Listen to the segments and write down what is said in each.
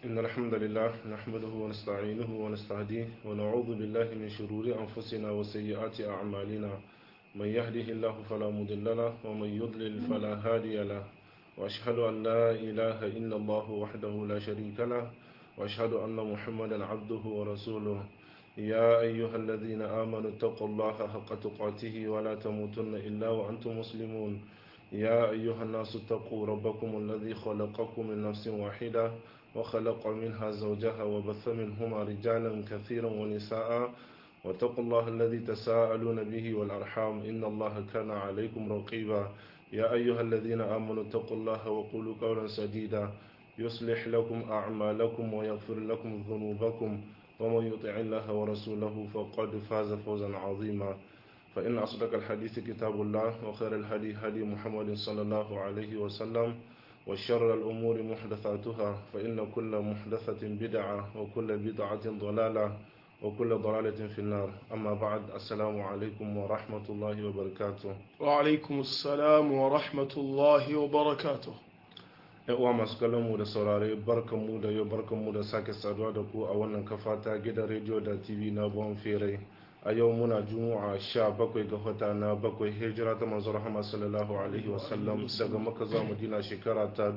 إن الحمد لله نحمده ونستعينه ونستهديه ونعوذ بالله من شرور أنفسنا وسيئات أعمالنا من يهده الله فلا مضل له ومن يضلل فلا هادي له وأشهد أن لا إله إلا الله وحده لا شريك له وأشهد أن محمدا عبده ورسوله يا أيها الذين آمنوا اتقوا الله حق تقاته ولا تموتن إلا وأنتم مسلمون يا أيها الناس اتقوا ربكم الذي خلقكم من نفس واحدة وخلق منها زوجها وبث منهما رجالا كثيرا ونساء واتقوا الله الذي تساءلون به والأرحام إن الله كان عليكم رقيبا يا أيها الذين آمنوا اتقوا الله وقولوا قولا سديدا يصلح لكم أعمالكم ويغفر لكم ذنوبكم ومن يطع الله ورسوله فقد فاز فوزا عظيما فإن أصدق الحديث كتاب الله وخير الهدي هدي محمد صلى الله عليه وسلم وشر الأمور محدثاتها فإن كل محدثة بدعة وكل بدعة ضلالة وكل ضلالة في النار أما بعد السلام عليكم ورحمة الله وبركاته وعلaikum assalam wa rahmatullahi wa barakatuh uwa masu kallon mu da saurare barkan mu da yau barkan mu da sake saduwa da ku a wannan kafa ta gidan rediyo da tv na bon fere a yau muna juma'a sha bakwai ga wata na bakwai hijira ta manzo rahama sallallahu alaihi wasallam daga maka zuwa madina shekara ta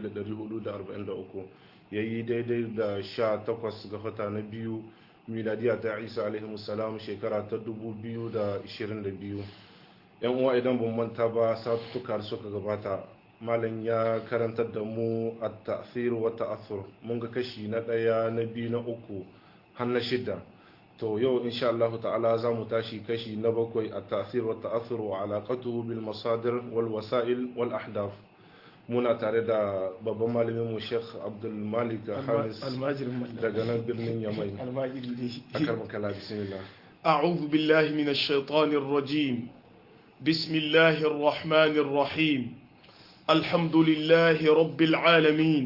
1443 yayi daidai da sha takwas ga wata na biyu miladiya ta isa alaihi salam shekara ta 2022 yan uwa idan ban manta ba satuttuka suka gabata malam ya karantar da mu a ta'thir wa ta'athur mun ga kashi na ɗaya na biyu na uku har na shida to yau insha Allah ta'ala za mu tashi kashi na bakwai a ta'thir wa ta'athur wa alaqatuhu bil masadir wal wasa'il wal ahdaf muna tare da babban malamin mu Sheikh Abdul Malik Hamis almajirin mallam daga nan birnin Yamai almajiri dai akar makala bismillah أعوذ بالله من الشيطان الرجيم بسم الله الرحمن الرحيم الحمد لله رب العالمين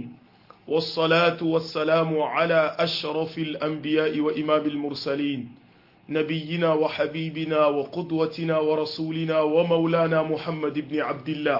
والصلاة والسلام على أشرف الأنبياء وإمام المرسلين نبينا وحبيبنا وقدوتنا ورسولنا ومولانا محمد بن عبد الله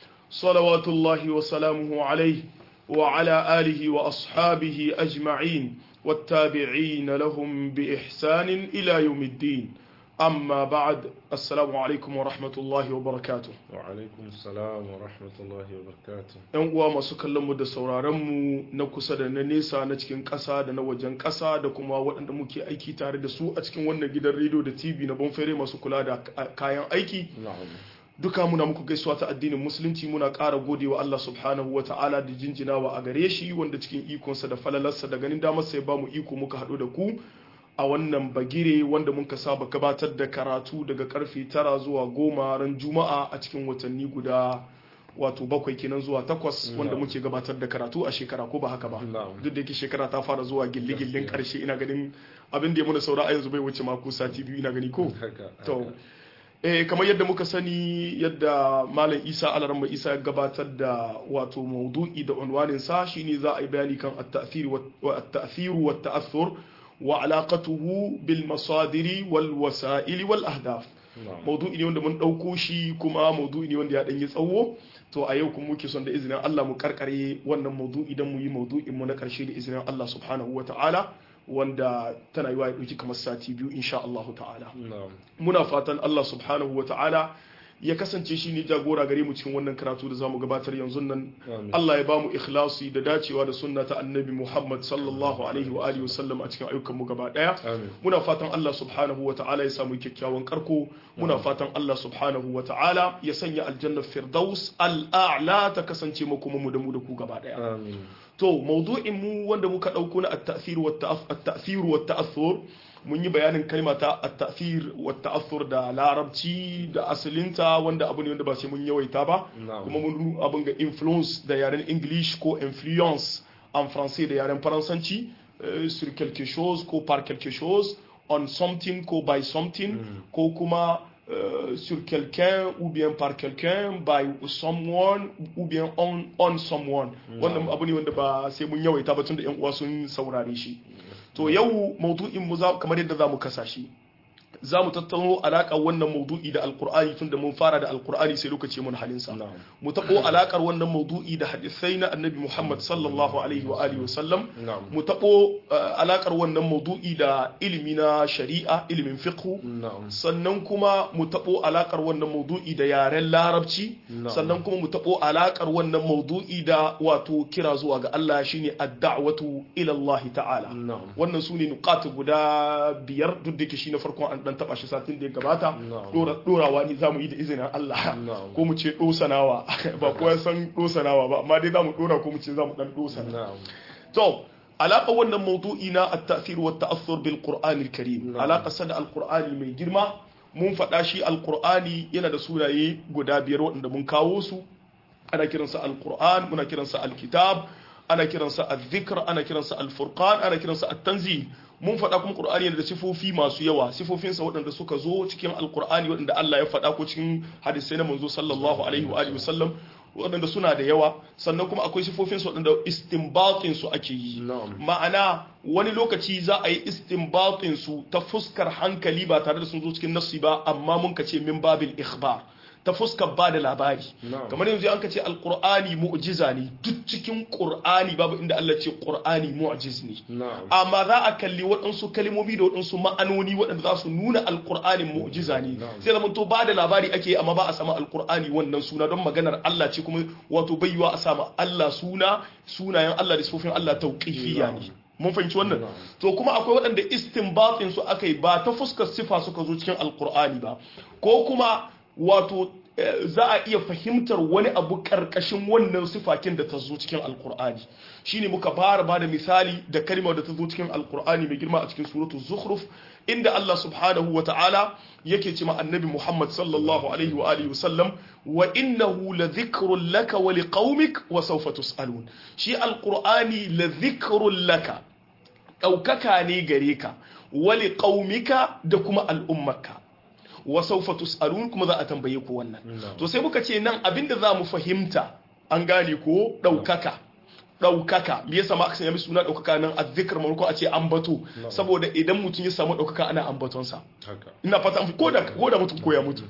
صلوات الله وسلامه عليه وعلى آله وأصحابه أجمعين والتابعين لهم بإحسان إلى يوم الدين أما بعد السلام عليكم ورحمة الله وبركاته wa alaikum salam wa rahmatullahi wa barakatuh ‘Yan uwa masu kallonmu da sauraronmu na kusa da na nesa na cikin ƙasa da na wajen ƙasa da kuma waɗanda muke aiki tare da su a cikin wannan gidan rediyo da TV na Bonfere masu kula da kayan aiki. na'am Duka muna muku gaisuwa ta addinin Musulunci muna ƙara gode wa Allah subhanahu wa ta'ala da jinjinawa a gare shi wanda cikin ikonsa da falalarsa da ganin damarsa ya ba mu iko muka haɗu da ku a wannan bagire wanda muka saba gabatar da karatu daga karfe tara zuwa goma ran juma'a a cikin watanni guda wato bakwai kenan zuwa takwas wanda muke gabatar da karatu a shekara ko ba haka ba Na'am. duk da yake shekara ta fara zuwa gilli-gillin karshe ina ganin abin da ya muna saura a yanzu bai wuce mako sati biyu ina gani ko haka to eh kamar yadda muka sani yadda malam isa alaramba isa ya gabatar da wato maudu'i da unwanin sa shine za a yi bayani kan at-ta'thir wa at-ta'thir wa at-ta'athur wa alaqatuhu bil masadiri wal wasa'il wal ahdaf na'am maudu'i ne wanda mun ɗauko shi kuma maudu'i ne wanda ya ɗanyi tsawo to a yau kuma muke son da izinin Allah mu karkare wannan maudu'i don mu yi maudu'in mu na ƙarshe da izinin Allah subhanahu wa ta'ala wanda tana yi wa ya ɗauki kamar sati biyu insha Allah ta'ala na'am muna fatan Allah subhanahu wa ta'ala ya kasance shi ne jagora gare mu cikin wannan karatu da zamu gabatar yanzu nan Amin. Allah ya bamu ikhlasi da dacewa da sunna ta annabi Muhammad sallallahu alaihi wa alihi wasallam a cikin ayyukan mu gaba daya amin muna fatan Allah subhanahu wa ta'ala ya samu kyakkyawan karko muna fatan Allah subhanahu wa ta'ala ya sanya aljanna firdaus al'a'la ta kasance makoma mu da mu da ku gaba daya amin to maudu'in mu wanda muka dauko na at-ta'thir wa at-ta'thir wa at-ta'athur mun yi bayanin kalma ta at-ta'thir wa at-ta'athur da larabci da asalinta wanda abu ne wanda ba sai mun yawaita ba Na'am. kuma mun abin ga influence da yaren english ko influence en français da yaren faransanci euh, sur quelque chose ko par quelque chose on something ko by something ko kuma euh, sur quelqu'un ou bien par quelqu'un by someone ou bien on, on someone wannan abu ne wanda ba sai mun yawaita ba tun da yan uwa sun saurare shi to yau maudu'in mu za kamar yadda za mu kasa shi za mu tattauno alaƙar wannan maudu'i da alkur'ani tun da mun fara da alkur'ani sai lokaci mun halinsa na'am mu taɓo alaƙar wannan maudu'i da hadisai na annabi muhammad sallallahu alaihi wa alihi wa sallam na'am mu taɓo uh, alaƙar wannan maudu'i da ilimi na shari'a ilimin fiqhu na'am sannan kuma mu taɓo alaƙar wannan maudu'i da yaren larabci Na'am. sannan kuma mu taɓo alaƙar wannan maudu'i da wato kira zuwa ga Allah shine ad-da'watu ila Allah ta'ala na'am wannan su ne nukatu guda biyar duk da ke shi na farkon an dan taba shi satin da ya gabata Na'am. Dora- dorawa ne zamu yi da izinin Allah Na'am. ko mu ce dosanawa ba kowa san dosanawa ba amma dai zamu dora ko mu ce zamu dan dosana na'am to alaƙa wannan maudu'i na at-ta'thir wa at-ta'assur bil Qur'an al-Karim Na'am. alaƙa sa da al-Qur'ani mai girma mun faɗa shi al-Qur'ani yana da sunaye guda biyar waɗanda mun kawo su ana kiransa al-Qur'an muna kiransa al-Kitab ana kiransa al-Dhikr ana kiransa al-Furqan ana kiransa at-Tanzil mun faɗa kuma Qur'ani yana da sifofi masu yawa sifofinsa waɗanda suka zo cikin al-Qur'ani waɗanda Allah ya faɗa ko cikin hadisai na manzo sallallahu alaihi wa alihi wasallam waɗanda suna da yawa sannan kuma akwai sifofinsu waɗanda istinbatin su ake yi Na'am. ma'ana wani lokaci za a yi istinbatin su ta fuskar hankali ba tare da sun zo cikin nassi ba amma mun ka ce min babil ikhbar ta fuskar ba da labari Na'am. kamar yanzu an ka ce alqur'ani mu'jiza ne duk cikin qur'ani babu inda Allah ce qur'ani mu'jiz ne na'am amma za a kalli waɗansu kalmomi da waɗansu ma'anoni waɗanda za su nuna alƙur'anin mu'jiza ne Na'am. sai zama to ba da labari ake yi, amma ba a sama alƙur'ani wannan suna don maganar Allah ce kuma wato bayyuwa a sama Allah suna sunayen Allah da sifofin Allah tauqifiyya ne Na'am. mun fahimci wannan Na'am. to kuma akwai waɗanda istinbatin su aka yi ba ta fuskar sifa suka zo cikin alƙur'ani ba ko kuma wato eh, za a iya fahimtar wani abu ƙarƙashin wannan sifakin da ta zo cikin alƙur'ani shine muka fara ba da misali da kalmar da ta zo cikin alƙur'ani mai girma a cikin suratul zukhruf inda Allah subhanahu wa ta'ala yake ce ma annabi Muhammad sallallahu alaihi wa alihi wa sallam wa innahu la dhikrun laka wa liqaumik wa sawfa tusalun shi alqur'ani la dhikrun laka ɗaukaka ne gare ka wali ƙaumika da kuma al'ummarka wa saufa tus'alun kuma za a tambaye ku wannan Na'am. to sai muka ce nan abinda za mu fahimta an gane ko ɗaukaka ɗaukaka me yasa ma aka sanya mishi suna ɗaukaka nan azzikr maimakon a ce ambato saboda idan mutum ya samu ɗaukaka ana ambatonsa haka ina fata an ko da ko da mutum ko ya mutu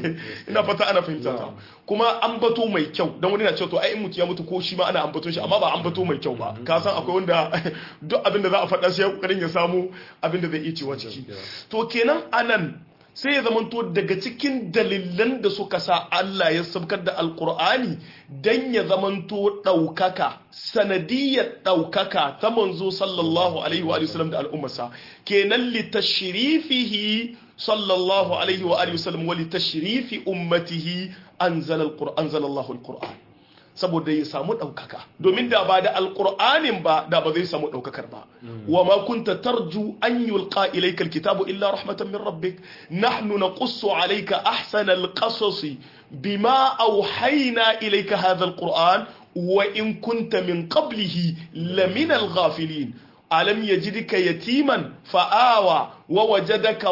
ina fata ana fahimta ta kuma ambato mai kyau dan wani na cewa to ai in mutum ya mutu ko shi ma ana ambaton shi amma ba ambato mai kyau ba ka san akwai wanda duk abin da za a faɗa sai ya kokarin ya samu abin da zai iya cewa ciki to kenan anan sai ya zamanto daga cikin dalilan da suka sa Allah ya sabkar da alkur'ani dan ya zamanto ɗaukaka sanadiyar ɗaukaka ta manzo sallallahu alaihi wa sallam da al'ummarsa kenan li tashrifihi sallallahu alaihi wa alihi wasallam wa li tashrifi ummatihi anzala alquran anzala Allahu alquran saboda ya samu ɗaukaka domin da ba da alƙur'anin ba da ba zai samu ɗaukakar ba wa ma kunta tarju an yulqa ilayka alkitabu illa rahmatan min rabbik nahnu naqussu alayka ahsana alqasasi bima awhayna ilayka hadha alquran wa in kunta min qablihi lamina alghafilin alam yajidka yatiman fa'awa wa wajadaka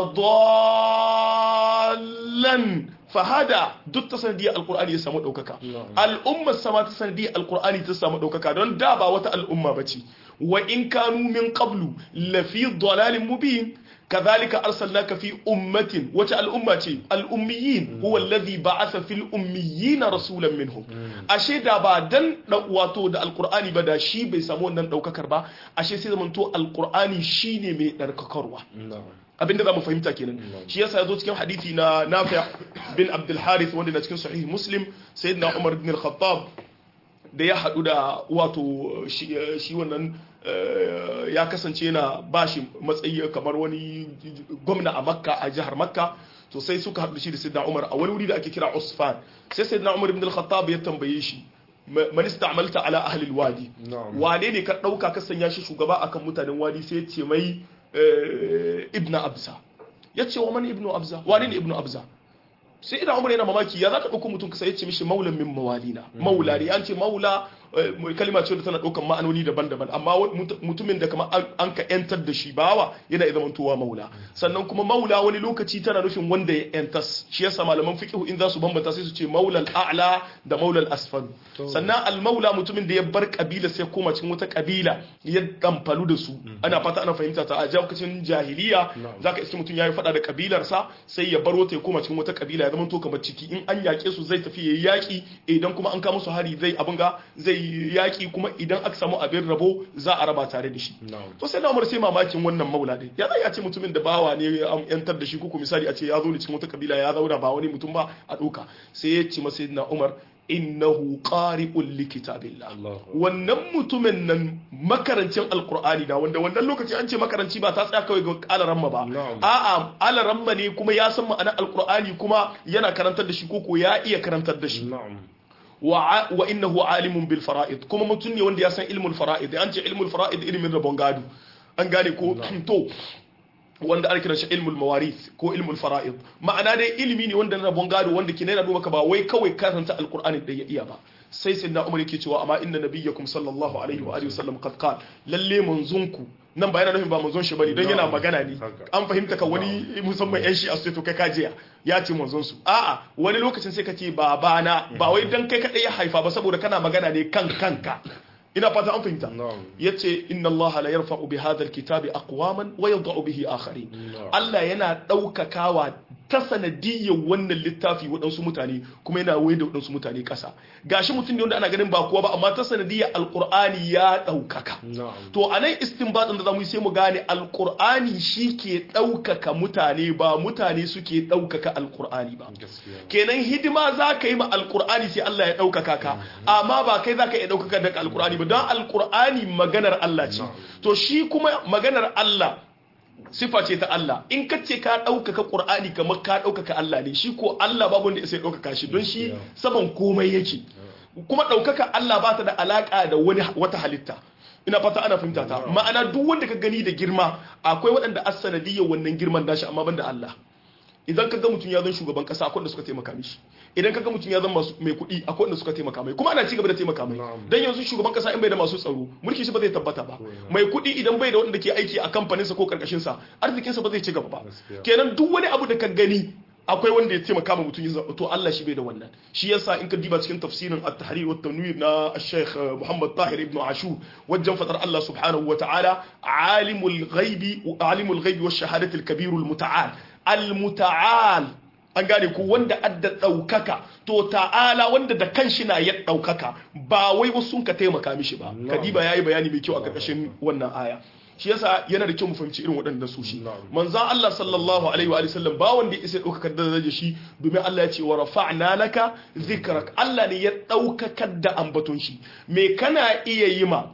dallan fahada duk ta sanadiyar alkur'ani ya samu ɗaukaka al'ummar sama ta sanadiyar alkur'ani ta samu ɗaukaka don da ba wata al'umma ba ce wa in kanu min qablu lafi dalalin mubin كذلك أرسلناك في أمة وتا الأمة الأميين هو الذي بعث في الأميين رسولا منهم أشي دا بعدن واتو دا القرآن بدا شي بيسامون نن دوكاكر با أشي سيدا من تو القرآن شيني مي درككروا abinda za mu fahimta kenan shi yasa yazo cikin hadisi na Nafi' bin Abdul Harith wanda na cikin sahih Muslim sayyidina Umar ibn al-Khattab da ya hadu da wato shi wannan ya kasance yana bashi matsayi kamar wani gwamna a Makka a jihar Makka to sai suka haɗu shi da sayyidina Umar a wani wuri da ake kira Usfan sai sayyidina Umar ibn al-Khattab ya tambaye shi man ista'malta ala ahli al-wadi wane ne ka dauka ka sanya shi shugaba akan mutanen wadi sai ya ce mai ibn abza ya ce wa mani ibn abza wani ne ibn abza sai idan umar yana mamaki ya za ka ɗauko mutum kasa ya ce mishi maulan min mawalina maula ne an ce maula kalima ce da tana ɗaukar ma'anoni daban-daban amma mutumin da kamar an ka yantar da shi bawa yana iya zamantowa maula sannan kuma maula wani lokaci tana nufin wanda ya yantas shi yasa malaman fiqh in za su bambanta sai su ce maulal a'la da maulal asfal sannan al maula mutumin da ya bar kabila sai koma cikin wata kabila ya damfalu da su ana fata ana fahimta ta a lokacin jahiliya zaka iske mutum yayi fada da kabilarsa sai ya bar wata ya koma cikin wata kabila ya zamanto kamar ciki in an yake su zai tafi yayi yaki idan kuma an kama su hari zai abin ga zai yaki kuma idan aka samu abin rabo za a raba tare da shi to sai na umar sai mamakin wannan maula din ya zai a ce mutumin da bawa ne an yantar da shi kuku misali a ce ya zo ne cikin wata kabila ya zauna ba wani mutum ba a doka sai ya ce masa na umar innahu qari'un likitabillah wannan mutumin nan makarancin alqur'ani da wanda wannan lokaci an ce makaranci ba ta tsaya kawai ga alaramma ba a'a alaramma ne kuma ya san ma'anar alqur'ani kuma yana karantar da shi koko ya iya karantar da shi wa wa innahu alimun bil fara'id kuma mutum ne wanda ya san ilmul fara'id an ce ilmul fara'id ilmin rabon gado an gane ko to wanda ake kiran shi ilmul mawarith ko ilmul fara'id ma'ana dai ilimi ne wanda na rabon gado wanda ke nuna maka ba wai kawai karanta alqur'ani da ya iya ba sai sayyidina umar yake cewa amma inna nabiyyakum sallallahu alaihi wa alihi wasallam qad qala lalle manzunku nan ba yana nufin ba manzon shi bane don yana magana ne an fahimta ka wani musamman yan shi a to kai kajiya ya ce manzon su a'a wani lokacin sai ka ce babana ba wai dan kai kadai ya haifa ba saboda kana magana ne kan kanka ina fata an fahimta yace inna Allah la yarfa'u bi hadha alkitabi aqwaman wa yadh'u bihi akharin Allah yana daukakawa ta sanadiyyar wannan littafi waɗansu mutane kuma yana waye da waɗansu mutane ƙasa gashi mutum ne wanda ana ganin ba kowa ba amma ta sanadiyyar alqur'ani ya daukaka to anan istinbatin da zamu yi sai mu gane alqur'ani shi ke daukaka mutane ba mutane suke daukaka alqur'ani ba kenan hidima zaka yi ma alqur'ani sai Allah ya daukaka ka amma ba kai zaka iya daukaka da alqur'ani ba don alkur'ani maganar Allah ce to shi kuma maganar Allah sifa ce ta Allah in ka ce ka ɗaukaka ƙur'ani kamar ka ɗaukaka Allah ne shi ko Allah babu wanda sai ɗaukaka shi don shi saban komai yake kuma ɗaukaka Allah ba ta da alaƙa da wani wata halitta ina fata ana fahimta ta ma'ana duk wanda ka gani da girma akwai waɗanda as-sanadiyyar wannan girman dashi amma banda Allah idan ka ga mutum ya zan shugaban kasa akwai wanda suka taimaka mishi idan ka ga mutum ya zan masu mai kuɗi akwai wanda suka taimaka mai kuma ana ci gaba da taimaka mai dan yanzu shugaban kasa in bai da masu tsaro mulki shi ba zai tabbata ba mai kuɗi idan bai da wanda ke aiki a kamfanin sa ko karkashin sa arzikin sa ba zai ci gaba ba kenan duk wani abu da ka gani akwai wanda ya taimaka ma mutum ya to Allah shi bai da wannan shi yasa in ka diba cikin tafsirin at-tahrir wa tanwir na Sheikh Muhammad Tahir ibn Ashur wajen fadar Allah subhanahu wa ta'ala alimul ghaibi alimul ghaibi wash shahadati al-kabir al-muta'al al-muta'al an gane ku wanda adda daukaka to ta'ala wanda da kanshi na ya daukaka ba wai wasu sun ka taimaka mishi ba kadiba yayi bayani mai kyau a karkashin wannan aya shi yasa yana da kyau mu fahimci irin waɗannan su shi manzon Allah sallallahu alaihi wa sallam ba wanda ya isa ɗaukakar da darajar shi domin Allah ya ce wa rafa'na laka zikrak Allah ne ya ɗaukakar da ambaton shi me kana iya yi ma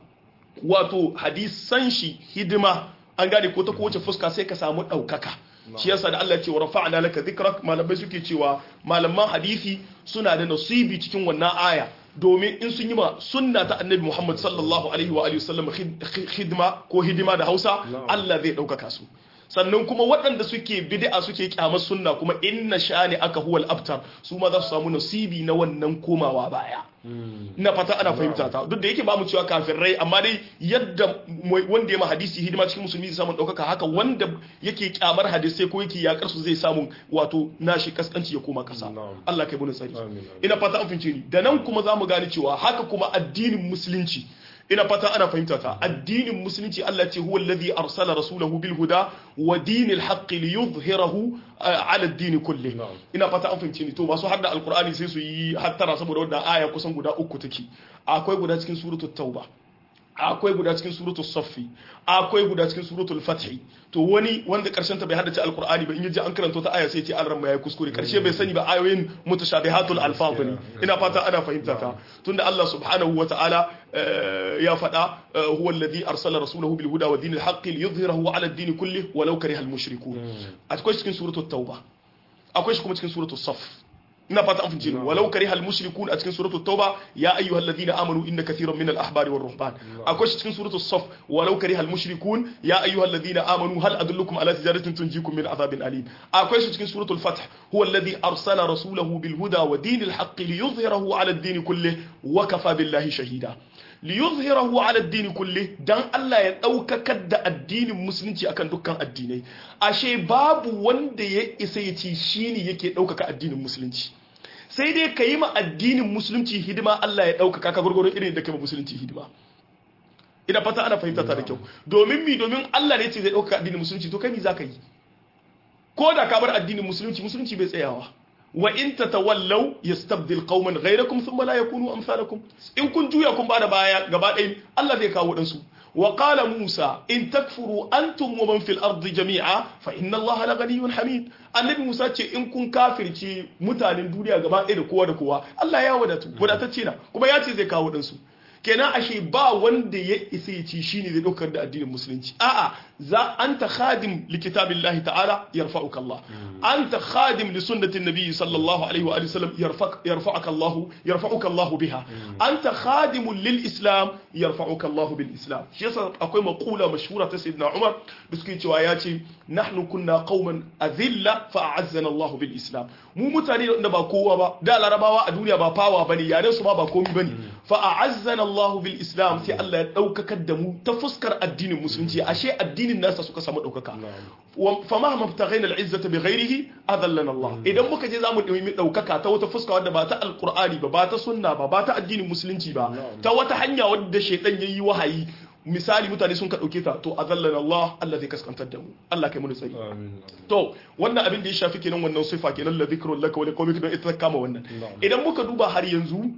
wato hadisan shi hidima an gane ko ta kowace fuska sai ka samu ɗaukaka shi yasa da Allah ya ce wa rafa'na laka zikrak malamai suke cewa malaman hadisi suna da nasibi cikin wannan aya domin in sun yi ma sunna ta annabi Muhammad sallallahu alaihi wa alihi wasallam khidma ko hidima da Hausa Allah zai ɗaukaka su sannan kuma waɗanda suke bid'a suke kyamar sunna kuma inna shani aka huwal abtar su ma za su samu nasibi na wannan komawa baya ina fata ana fahimta ta duk da yake ba mu cewa kafirai amma dai yadda wanda ya ma hadisi hidima cikin musulmi zai samu ɗaukaka haka wanda yake kyamar hadisai ko yake yakar su zai samu wato nashi kaskanci ya koma kasa Allah kai bani tsari ina fata an fince ni da nan kuma za mu gane cewa haka kuma addinin musulunci ina fata ana fahimta ta addinin musulunci Allah ce huwa alladhi arsala rasulahu bil huda wa dinil haqq li yuzhirahu ala ad-din kulli ina fata an fahimce ni to masu hadda alqur'ani sai su yi hattara saboda wannan aya kusan guda uku take akwai guda cikin suratul tauba akwai guda cikin suratul saffi akwai guda cikin suratul fathi to wani wanda karshen ta bai haddace alqur'ani ba in yaji an karanto ta aya sai ce an ramma yayi kuskure karshe bai sani ba ayoyin mutashabihatul alfaz ne ina fata ana fahimta ta tunda Allah subhanahu wataala ya faɗa huwa alladhi arsala rasulahu bil huda wa dinil haqqi liyudhhirahu ala ad-din kulli walau kariha al mushrikun akwai cikin suratul tauba akwai shi kuma cikin suratul saff ina fata an fince ni walau karihal mushrikun a cikin suratul tauba ya ayyuhal ladina amanu inna kathiran minal ahbari war ruhban akwai shi cikin suratul saf walau karihal mushrikun ya ayyuhal ladina amanu hal adullukum ala tijaratin tunjikum min adhabin alim akwai shi cikin suratul fath huwa alladhi arsala rasulahu bil huda wa dinil haqq liyuzhirahu ala ad-din kullih wa kafa billahi shahida liyuzhirahu ala ad-din kullih dan Allah ya daukakar da addinin musulunci akan dukkan addinai ashe babu wanda ya isa ya ci shine yake daukaka addinin musulunci sai dai ka yi ma addinin musulunci hidima Allah ya ɗaukaka ka gurgurun irin da kai ma musulunci hidima ina fata ana fahimta ta da kyau domin mi domin Allah ne ce zai ɗaukaka addinin musulunci to kai mi za ka yi ko da ka bar addinin musulunci musulunci bai tsayawa wa in tatawallaw yastabdil qauman ghayrakum thumma la yakunu amsalakum in kun juya kun bada baya gaba ɗaya Allah zai kawo dan su wa qala Musa in takfuru antum wa man fil ardi jami'a fa inna Allah la ghaniyyun hamid annabi Musa ce in kun kafirce mutanen duniya gaba ɗaya da kowa da kowa Allah ya wadatu wadatacce na kuma ya ce zai kawo dan su kenan ashe ba wanda ya isa ya ci shine zai daukar da addinin musulunci a'a za anta khadim li kitabillahi ta'ala yarfa'uka Allah anta khadim li sunnati nabiy sallallahu alaihi wa alihi wasallam yarfa'uka Allah yarfa'uka Allah biha anta khadim lil islam yarfa'uka Allah bil islam shi yasa akwai maqula mashhura ta sayyidina Umar da suke cewa ya ce nahnu kunna qauman azilla fa a'azzana Allah bil islam mu mutane da ba kowa ba da larabawa a duniya ba fawa bane yaren su ma ba komai bane fa a'azzana Allah bil islam sai Allah ya daukakar da mu ta fuskar addinin musulunci ashe addinin nasa suka samu daukaka fa ma mabtaghaina al izzata bi ghairihi adallana Allah idan muka je zamu nemi daukaka ta wata fuska wadda ba ta alqur'ani ba ba ta sunna ba ba ta addinin musulunci ba ta wata hanya wadda shaytan yayi wahayi misali mutane sun ka dauke ta to azallana Allah Allah zai kaskantar da mu Allah kai mu tsari to wannan abin da ya shafi kenan wannan sifa kenan la dhikrun laka wa liqawmika don ita kama wannan idan muka duba har yanzu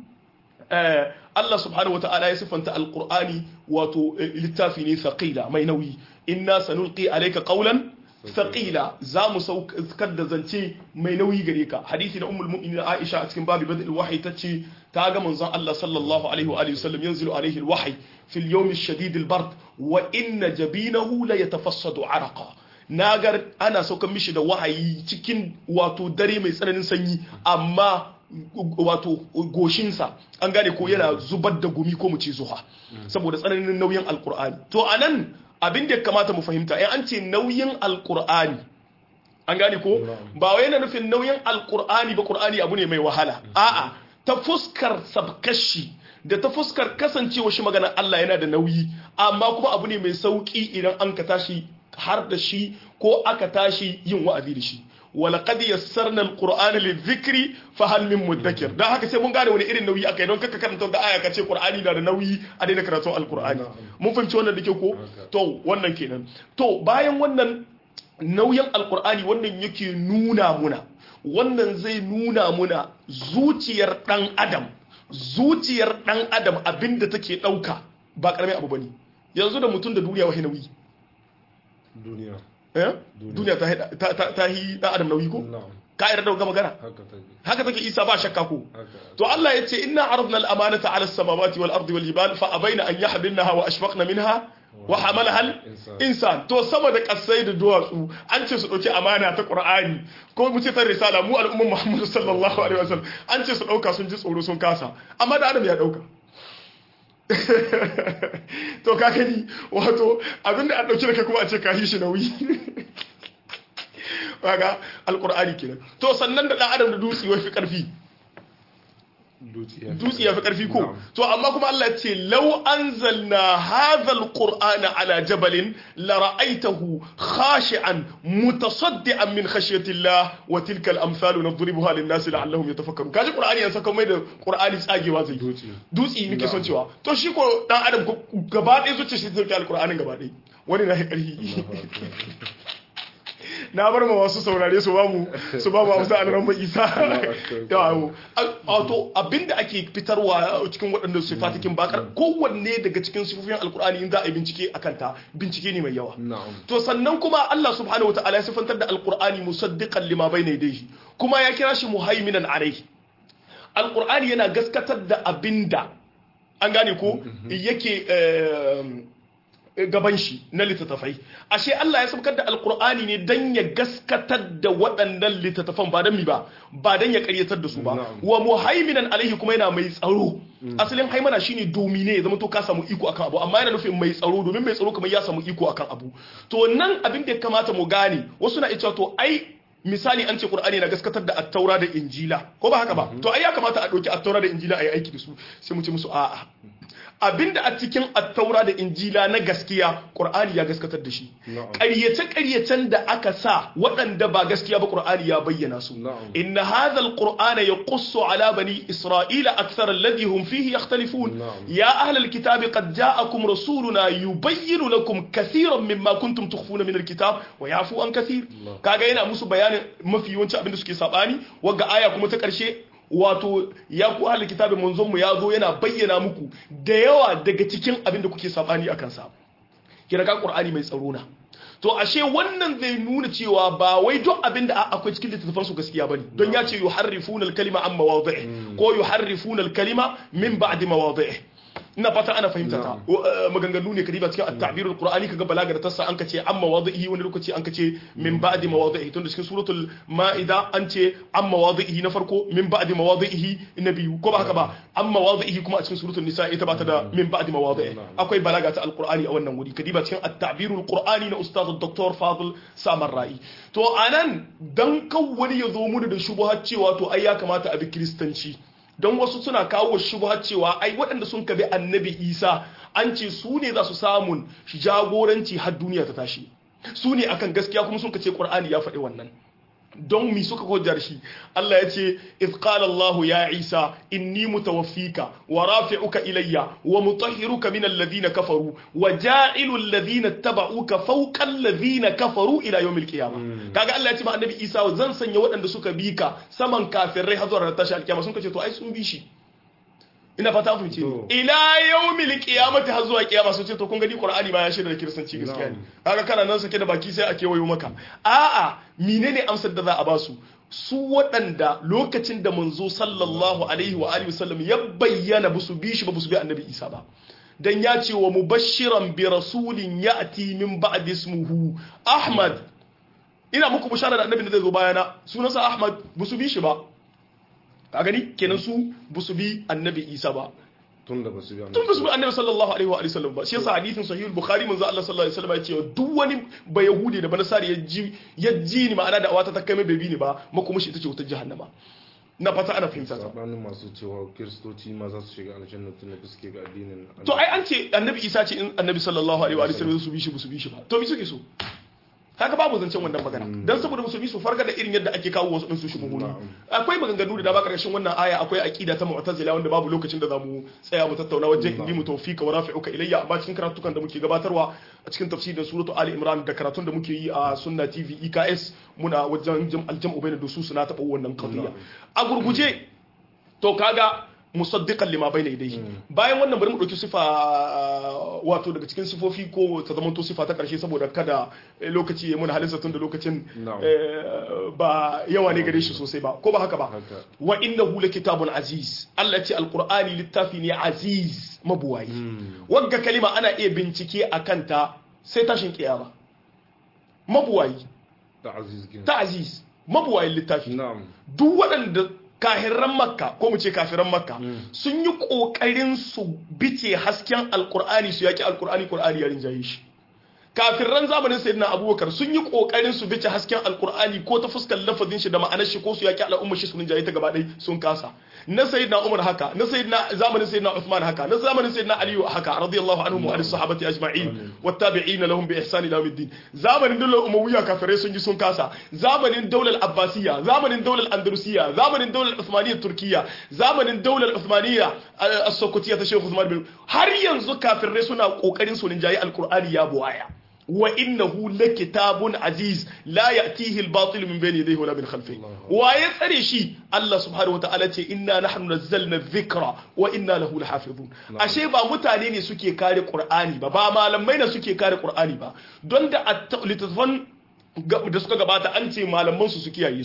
Allah subhanahu wa ta'ala ya siffanta alqur'ani wato littafi ne thaqila mai nauyi inna sanulqi alayka qawlan thaqila za mu saukar da zance mai nauyi gare ka hadisi na ummul mu'minin Aisha a cikin babu badal wahyi tace ta ga manzon Allah sallallahu alaihi wa alihi wasallam yanzilu alaihi alwahyi fi al-yawm ash-shadid al-bard wa inna jabinahu la yatafassadu araqa nagar ana saukar mishi da wahayi cikin wato dare mai tsananin sanyi amma wato goshinsa an gane ko yana zubar da gumi ko mu ce zuha saboda tsananin nauyin alkur'ani to anan abin da ya kamata mu fahimta in an ce nauyin alkur'ani an gane ko ba wai yana nufin nauyin alkur'ani ba qur'ani abu ne mai wahala a'a ta fuskar sabkashi da ta fuskar kasancewa shi maganar Allah yana da nauyi amma kuma abu ne mai sauki idan an ka tashi har da shi ko aka tashi yin wa'azi da shi ولقد يسرنا القرآن للذكر فهل من مدكر dan haka sai mun gane wani irin nauyi akai don kaka karanta da aya kace Qur'ani na da nauyi a daina karatun Al-Qur'ani mun fahimci wannan dake ko to wannan kenan to bayan wannan nauyin Al-Qur'ani wannan yake nuna muna wannan zai nuna muna zuciyar dan adam zuciyar dan adam abinda take dauka ba karamin abu bane yanzu da mutum da duniya wahi nauyi duniya duniya ta yi dan adam nauyi ko ka yarda da magana haka take isa ba shakka ko to Allah ya ce inna aradna al-amanata ala as-samawati wal ardi wal jibal fa abaina an yahmilnaha wa ashfaqna minha wa hamalaha al-insan to sama da kasai da duwatsu an ce su dauki amana ta qur'ani ko mu ce ta risala mu al'umman muhammad sallallahu alaihi wasallam an ce su dauka sun ji tsoro sun kasa amma da adam ya dauka to ka gani wato abinda an dauki da kai kuma a ce ka yi shi nauyi kaga alqur'ani kenan to sannan da dan adam da dutsi wai fi karfi dutsi ya fi karfi ko to amma kuma Allah ya ce law anzalna hadha alqur'ana ala jabalin la ra'aytahu khashi'an mutasaddian min khashyati Allah wa tilka al-amsalu nadribuha lin-nasi la'allahum yatafakkarun kaji qur'ani yan saka mai da qur'ani tsagewa zai dutsi nake son cewa to shi ko dan adam gaba ɗaya zuciya shi zai alqur'anin gaba ɗaya wani na karfi na bar ma wasu saurare su bamu su bamu amsa an ramma isa yawo wato abinda ake fitarwa cikin waɗannan sifatikin bakar kowanne daga cikin sifofin alkur'ani in za a yi bincike a kanta bincike ne mai yawa to sannan kuma Allah subhanahu wataala ya sifantar da alkur'ani musaddiqan lima bayna yadayhi kuma ya kira shi muhaiminan alayhi alkur'ani yana gaskatar da abinda an gane ko yake gaban shi na littattafai ashe Allah ya saukar da alkur'ani ne dan ya gaskatar da waɗannan littattafan ba dan mi ba ba dan ya ƙaryatar da su ba wa muhaiminan alaihi kuma yana mai tsaro asalin haimana shine domine ya zama to ka samu iko akan abu amma yana nufin mai tsaro domin mai tsaro kamar ya samu iko akan abu to nan abin da ya kamata mu gane wasu na cewa to ai misali an ce qur'ani na gaskatar da attaura da injila ko ba haka ba to ai ya kamata a ɗauki attaura da injila a yi aiki da su sai mu ce musu a'a abinda a cikin attaura da injila na gaskiya qur'ani ya gaskatar da shi ƙaryace ƙaryacen da aka sa waɗanda ba gaskiya ba qur'ani ya bayyana su inna hadha alqur'ana yaqussu ala bani isra'ila akthar alladhi hum fihi yakhtalifun ya ahla alkitab qad ja'akum rasuluna yubayyinu lakum kathiran mimma kuntum tukhfuna min alkitab wa yafu an kathir kaga yana musu bayanin mafi yawanci abinda suke sabani wagga aya kuma ta ƙarshe wato ya ku ahli kitabin manzon mu ya zo yana bayyana muku da yawa daga cikin abin da kuke sabani akan sa kira ka qur'ani mai tsaro na to ashe wannan zai nuna cewa ba wai duk abin da akwai cikin littattafan su gaskiya bane don ya ce yuharrifuna al-kalima an mawadhi'i ko yuharrifuna al-kalima min ba'di mawadhi'i ina fata ana fahimta ta maganganu ne kadiba cikin at-ta'bir al-qur'ani kaga balaga da tassa an kace amma wadhihi wani lokaci an kace min ba'di mawadhihi tun da cikin suratul ma'ida an ce amma wadhihi na farko min ba'di mawadhihi na biyu ko ba haka ba amma wadhihi kuma a cikin suratul nisa ita ba ta da min ba'di mawadhihi akwai balaga ta al-qur'ani a wannan wuri kadiba cikin at-ta'bir al-qur'ani na ustaz dr fadil samar ra'i to anan dan kan wani ya zo mu da shubuhat cewa to ai ya kamata a bi kristanci don wasu suna kawo shubha cewa ai waɗanda sun kabi annabi isa an ce su ne za su samun jagoranci har duniya ta tashi su ne akan gaskiya kuma sun kace qur'ani ya faɗi wannan don mi suka hujjar shi Allah ya ce iz qala Allah ya Isa inni mutawaffika wa rafi'uka ilayya wa mutahhiruka min alladhina kafaru wa ja'ilu alladhina tabauka fawqa alladhina kafaru ila yawmil qiyamah kaga Allah ya ce ma annabi Isa zan sanya waɗanda suka bi ka saman kafirai har zuwa tashi alkiyama sun kace to ai sun bi shi ina fata ku ce ila yawmil qiyamati har zuwa kiyama sun ce to kun gani qur'ani ba ya shirya da kiristanci gaskiya ne kaga kana nan sake da baki sai a kewayo maka a'a menene amsar da za a basu su waɗanda lokacin da manzo sallallahu alaihi wa alihi wasallam ya bayyana ba su bi shi ba su bi annabi isa ba dan ya ce wa mubashiran bi rasulin ya'ti min ba'di ismuhu ahmad ina muku bishara da annabi da zai zo bayana sunansa ahmad ba su bi shi ba ka gani kenan su ba su bi annabi isa ba tun da ba su bi tun da su bi annabi sallallahu alaihi wa sallam ba shi yasa hadithin sahih al-bukhari manzo Allah sallallahu alaihi wasallam ya ce duk wani ba yahudi da ba nasari ya ji ya ji ni ma'ana da awata ta kai mai bai bi ni ba makoma shi ita ce wutar jahannama na fata ana fahimta ta sabanin masu cewa kiristoci ma za su shiga aljanna tun da suke ga addinin to ai an ce annabi isa ce in annabi sallallahu alaihi wa sallam su bi shi su bi shi ba to me suke so haka babu zancen wannan magana dan saboda musulmi su farga da irin yadda ake kawo wasu din su shubuhuni akwai maganganu da dama karshen wannan aya akwai aqida ta mu'tazila wanda babu lokacin da zamu tsaya mu tattauna wajen inni mu tawfika wa rafi'uka ilayya amma cikin karatukan da muke gabatarwa a cikin tafsirin suratu ali imran da karatun da muke yi a sunna tv eks muna wajen aljam'u bayna dusus na taba wannan qadiya a gurguje to kaga musaddiqan lima bayna yadayhi bayan wannan bari mu dauki sifa wato daga cikin sifofi ko ta zama to sifa ta karshe saboda kada lokaci ya muna halinsa tun da lokacin ba yawa ne gare shi sosai ba ko ba haka ba wa innahu kitabun aziz Allah ce alqur'ani littafi ne aziz mabuwayi wagga kalima ana iya bincike akan ta sai tashin kiyama mabuwayi ta aziz mabuwayin littafi duk waɗanda kahirran makka ko mu ce kafiran makka sun yi kokarin su bice hasken alkur'ani su yaki alkur'ani qur'ani ya rinjaye shi kafirran zamanin sayyidina abubakar sun yi kokarin su bice hasken alkur'ani ko ta fuskar lafazin shi da ma'anar shi ko su yaki al'ummar shi su rinjaye ta gaba ɗaya sun kasa na sayyidina umar haka na sayyidina zamanin sayyidina uthman haka na zamanin sayyidina aliyu haka radiyallahu anhum wa alis sahabati ajma'in wattabi'in lahum bi ihsan ila yawmiddin zamanin daular umawiyya kafirai sun yi sun kasa zamanin daular abbasiyya zamanin daular andalusiyya zamanin daular uthmaniyya turkiyya zamanin daular uthmaniyya as-sokotiyya ta sheikh uthman bin har yanzu kafirai suna kokarin su rinjaye alqur'ani ya buwaya wa innahu lakitabun aziz la ya'tihi al-batil min bayni yadayhi wala min khalfihi wa ya tsare shi Allah subhanahu wataala ce inna nahnu nazzalna dhikra wa inna lahu lahafizun ashe ba mutane ne suke kare qur'ani ba ba malamai ne suke kare qur'ani ba don da littafan da suka gabata an ce malaman su su kiyaye su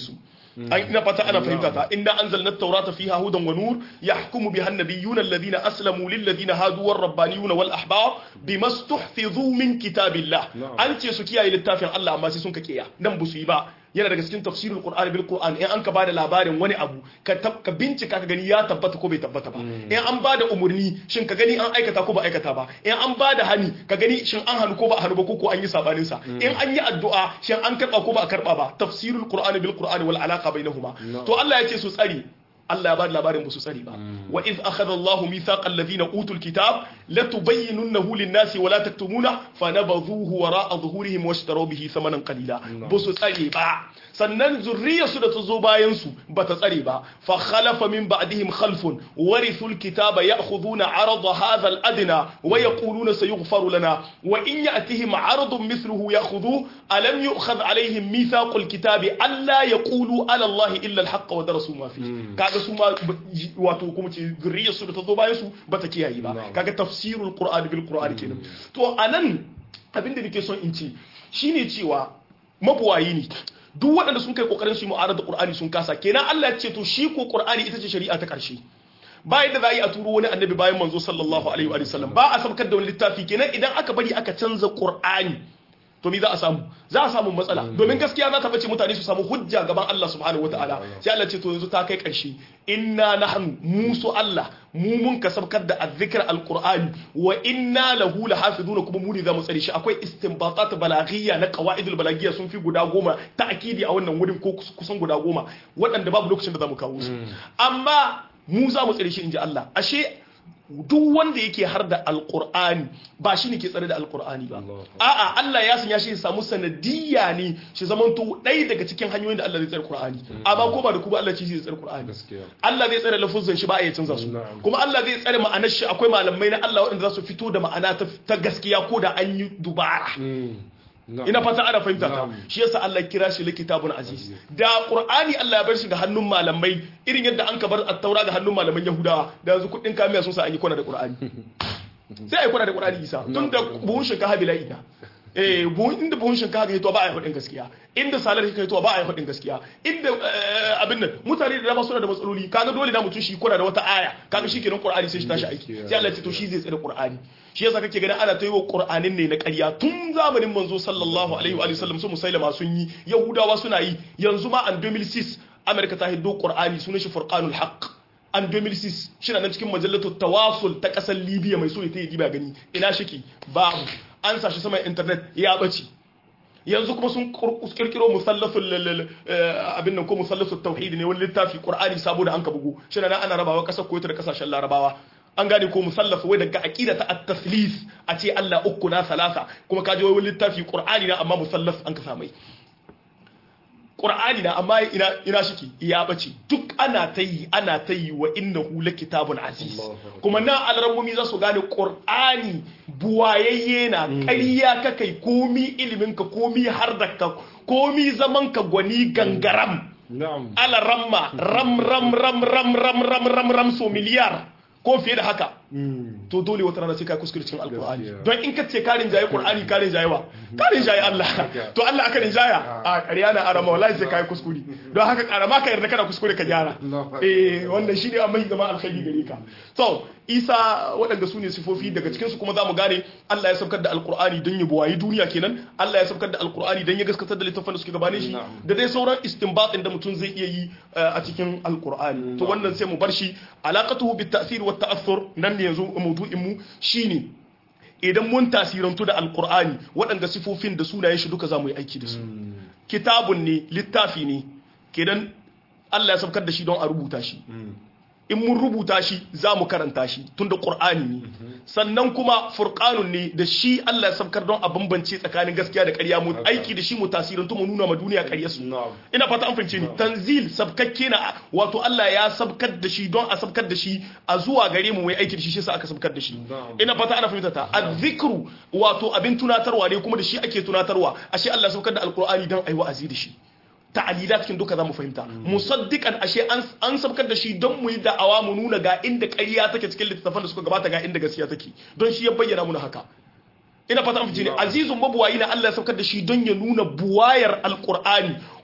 an ina fata ana fahimta ta inna anzalna at-taurata fiha hudan wa nur yahkumu biha an-nabiyyuna alladhina aslamu lil ladina hadu war rabbaniyuna wal ahbar bima stuhfizu min kitabillah Na'am. an ce su kiyaye littafin Allah amma sai sun ka kiya nan ba su yi ba yana daga cikin tafsirul qur'an bil qur'an in an ka bada labarin wani abu ka tab- ka bincika ka gani ya tabbata ko bai tabbata ba in an bada umurni shin ka gani an aikata ko ba aikata ba in an bada hani ka gani shin an hanu ko ba a hanu ba ko ko an yi sabanin sa in an yi addu'a shin an karba ko ba a karba ba tafsirul qur'an bil qur'an wal alaqa bainahuma No. to Allah ya ce su tsari Allah ya bada labarin ba su tsari ba wa iz akhadha Allahu mithaqa alladhina utul kitab latubayyinunnahu lin-nasi wa la taktumuna fanabadhuhu wara'a dhuhurihim washtaraw bihi thamanan qalila ba su tsare ba sannan zurriyarsu da ta zo bayan su ba ta tsare ba fa khalafa min ba'dihim khalfun warithu al-kitaba ya'khudhuna 'arada hadha al-adna wa yaquluna sayughfaru lana wa in ya'tihim 'aradun mithluhu ya'khudhu alam yu'khadh 'alayhim mithaqu al-kitabi alla yaqulu 'ala Allah illa al-haqq wa darasu ma fihi kaga su ma wato kuma ce zurriyarsu da ta zo bayan su ba ta kiyaye ba Na'am. kaga tafsirul qur'ani bil qur'ani kenan to anan abinda nake son in ce shine cewa mabuwayi ne duk waɗanda sun kai kokarin su yi mu'arada da qur'ani sun kasa kenan Allah ya ce to shi ko qur'ani ita ce shari'a ta ƙarshe ba yadda za a yi a turo wani annabi bayan manzo sallallahu alaihi wa sallam ba a sabkar da wani littafi kenan idan aka bari aka canza qur'ani to me za a samu za a samu matsala domin gaskiya za ta bace mutane su samu hujja gaban Allah subhanahu wataala sai Allah ce to yanzu ta kai ƙarshe inna nahnu musu Allah mu mun kasabkar da azzikr alqur'ani wa inna lahu lahafizuna kuma mu ne za mu tsare shi akwai istinbatat balaghiyya na qawaidul balaghiyya sun fi guda goma ta'kidi a wannan wurin ko kusan guda goma waɗanda babu lokacin da za mu kawo su amma mu za mu tsare shi inji Allah ashe duk wanda yake har da alkur'ani ba shi ne ke tsare da alkur'ani ba Allah. a'a Allah ya sanya shi ya samu sanadiyya ne shi zamanto ɗaya daga cikin hanyoyin da Allah zai tsare Qur'ani amma ko ba da kuma Allah ci zai tsare Qur'ani gaskiya Allah zai tsare lafuzan shi ba a iya canza su Na'am. kuma Allah zai tsare ma'anar shi akwai malamai na Allah waɗanda za su fito da ma'ana ta- ta gaskiya ko da an yi dubara Na'am. ina fata ana fahimta ta Na'am. shi yasa Allah ya kira shi likitabun aziz da qur'ani Allah ya bar shi ga hannun malamai irin yadda an ka bar at-taura ga hannun malaman yahudawa da yanzu kudin kamiya sun sa an yi kwana da qur'ani sai ai kwana da qur'ani isa tun da buhun shinkafa bila'i na eh buhun inda buhun shinkafa ga hito ba a yi hudin gaskiya inda salar ka hito ba a yi hudin gaskiya inda eh, abin nan mutane da dama suna da matsaloli kaga dole na mutum shi kwana da wata aya kaga shi kenan qur'ani sai shi tashi aiki sai Allah ya ce to shi zai tsare qur'ani shi yasa kake ganin ana ta yi wa qur'anin ne na ƙarya tun zamanin manzo sallallahu alaihi wa sallam su musailama sun yi yahudawa suna yi yanzu ma an 2006 amerika ta hiddo qur'ani sunan shi furqanul haqq an 2006 shi na nan cikin majallatu tawasul ta kasar libya mai so ya ta yi diba gani ina shiki babu an sa shi saman internet ya bace yanzu kuma sun kirkiro musallasul lal- eh, abin nan ko musallasul tauhid ne wani littafi qur'ani sabo da an ka bugu shi na nan ana rabawa kasar koyota da kasashen larabawa an gane ko musallaf wai daga aqida ta at-taslis a ce Allah uku na salasa kuma kaje wai wani littafi qur'ani na amma musallaf an ka samai Qur'ani na amma ina ina shiki ya bace duk ana ta yi ana ta yi wa innahu kitabun aziz Allahu Akbar. kuma na alramumi za su gane Qur'ani buwayayye na ƙarya ka kai komi ilimin ka komi har da ka komi zaman ka gwani gangaram Na'am. ala ramma ram ram ram ram ram ram ram ram so miliyar ko fiye da haka to dole wata rana sai ka kuskure cikin alkur'ani Gaskiya. don in ka ce karin jaye qur'ani karin jaye wa karin jaye Allah to Allah aka rinjaya a ƙarya na arama wallahi sai kai kuskure don haka karama ka yarda kana kuskure ka gyara Allah. eh wannan shine amma zama alkhairi gare ka to Isa waɗanda su ne sifofi daga cikin su kuma zamu gane Allah ya saukar da alkur'ani don ya buwayi duniya kenan Allah ya saukar da alkur'ani don ya gaskatar da littafin da suke gabane shi Na'am. da dai sauran istinbatin da mutum zai iya yi uh, a cikin alkur'ani to wannan sai mu bar shi alaqatuhu bit ta'sir wa ta'athur nan ne yanzu mawdu'in mu shine idan mun tasirantu da alkur'ani waɗanda sifofin da sunayen shi duka za mu yi aiki da su kitabun ne littafi ne kenan Allah ya saukar da shi don a rubuta shi in mun rubuta shi za mu karanta shi tunda qur'ani ne sannan kuma furqanun ne da shi Allah ya saukar don a bambance tsakanin gaskiya da ƙarya mu aiki da shi mu tasirantu mu nuna ma duniya ƙarya su Na'am. ina fata an fahimce ni tanzil sabkakke na wato Allah ya sabkar da shi don a sabkar da shi a zuwa gare mu mai aiki da shi shi yasa aka sabkar da shi Na'am. ina fata ana fahimta ta azzikru wato abin tunatarwa ne kuma da shi ake tunatarwa ashe Allah ya sabkar da alqur'ani don ayi wa'azi da shi ta'alilat cikin duka zamu fahimta musaddiqan ashe an an sabkar da shi don mu yi da'awa mu nuna ga inda ƙarya take cikin littattafan da suka gabata ga inda gaskiya take don shi ya bayyana mu haka ina fata an fice ne azizun mabuwayi na Allah ya saukar da shi don ya nuna buwayar alqur'ani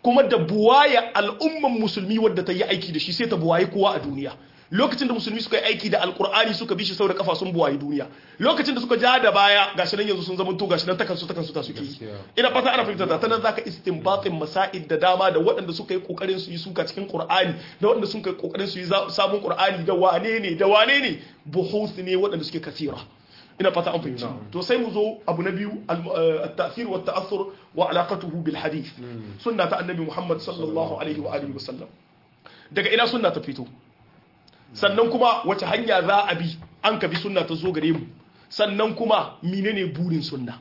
kuma da buwaya al'umman musulmi wadda ta yi aiki da shi sai ta buwaye kowa a duniya lokacin da musulmi suka yi aiki da alkur'ani suka bi shi sau da kafa sun buwaye duniya lokacin da suka ja da baya gashi nan yanzu sun zama to gashi nan takan su takan su ta suke yi ina fata ana fahimta ta nan zaka istinbatin masaid da dama da waɗanda suka yi kokarin su yi suka cikin qur'ani da waɗanda suka yi kokarin su yi sabon qur'ani da wane ne da wane ne buhuth ne waɗanda suke kasira ina fata an fahimci to sai mu zo abu na biyu at-ta'thir wa at-ta'assur wa alaqatuhu bil hadith sunna ta annabi Muhammad sallallahu alaihi wa alihi wasallam daga ina sunna ta fito sannan kuma wace hanya za a bi an ka bi sunna ta zo gare mu sannan kuma menene burin sunna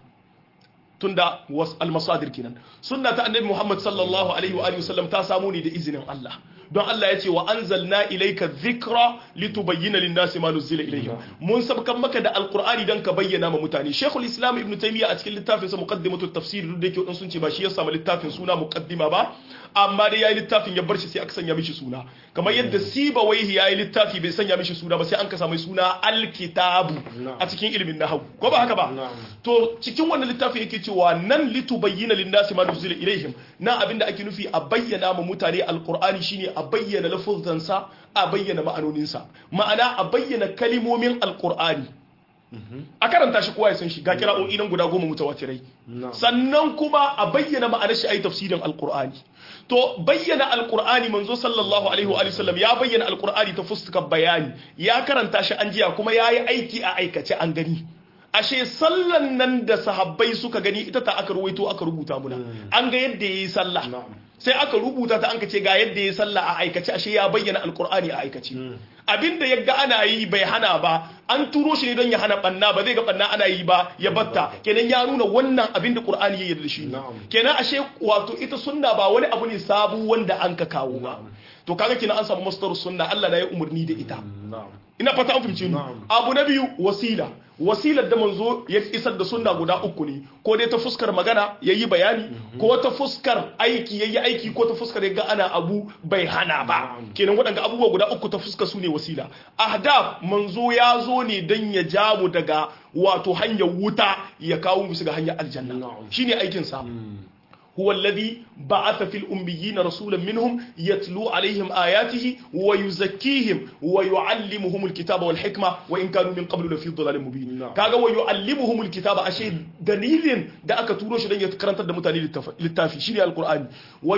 tunda was al-masadir kenan sunna ta annabi Muhammad sallallahu alaihi wa alihi wasallam ta samu ne da izinin Allah don Allah ya ce wa anzalna ilayka dhikra litubayyana lin-nasi ma nuzila ilayhim mun sabkan maka da alqur'ani dan ka bayyana ma mutane Sheikhul Islam Ibn Taymiyyah a cikin littafin sa Muqaddimatut Tafsir duk da yake wadan sun ce ba shi ya samu littafin suna muqaddima ba amma dai yayi littafin ya bar shi sai aka sanya mishi suna kamar yadda Sibawaihi yayi littafi bai sanya mishi suna ba sai an ka samu suna al-kitabu a cikin ilimin nahwu ko ba haka ba to cikin wannan littafin yake cewa nan litubayyana lin-nasi ma nuzila ilayhim na abinda ake nufi a bayyana ma mutane alqur'ani shine a bayyana lafuzansa a bayyana ma'anoninsa ma'ana a bayyana kalimomin alkur'ani a karanta shi kowa ya san shi ga kira'o'i nan guda goma mutawatirai sannan kuma a bayyana ma'anar shi a yi tafsirin alkur'ani to bayyana alkur'ani manzo sallallahu alaihi wa sallam ya bayyana alkur'ani ta fuskar bayani ya karanta shi an jiya kuma ya yi aiki a aikace an gani ashe sallan nan da sahabbai suka gani ita ta aka ruwaito aka rubuta muna an ga yadda yayi sallah sai aka rubuta ta an ka ce ga yadda yayi sallah a aikace ashe ya bayyana alqur'ani a aikace abinda yaga ana yi bai hana ba an turo shi ne don ya hana banna ba zai ga banna ana yi ba ya batta kenan ya nuna wannan abinda qur'ani ya yarda shi kenan ashe wato ita sunna ba wani abu ne sabu wanda an ka kawo ba to kaga kenan an samu masdar sunna Allah na ya umurni da ita ina fata an fahimce ni abu na biyu wasila wasilar da manzo ya isar da sunna guda uku ne ko dai ta fuskar magana yayi bayani ko ta fuskar aiki yayi aiki ko ta fuskar yaga ana abu bai hana ba kenan waɗanda abubuwa guda uku ta fuskar su ne wasila ahdaf manzo ya zo ne dan ya jamu daga wato hanyar wuta ya kawo musu ga hanyar aljanna shine aikin sa هو الذي بعث في الأميين رسولا منهم يتلو عليهم آياته ويزكيهم ويعلمهم الكتاب والحكمة وإن كانوا من قبل لفي ضلال مبين كاغا ويعلمهم الكتاب أشي دليل دا أكا تروش دن يتكرنت دا متاني للتافي شيري القرآن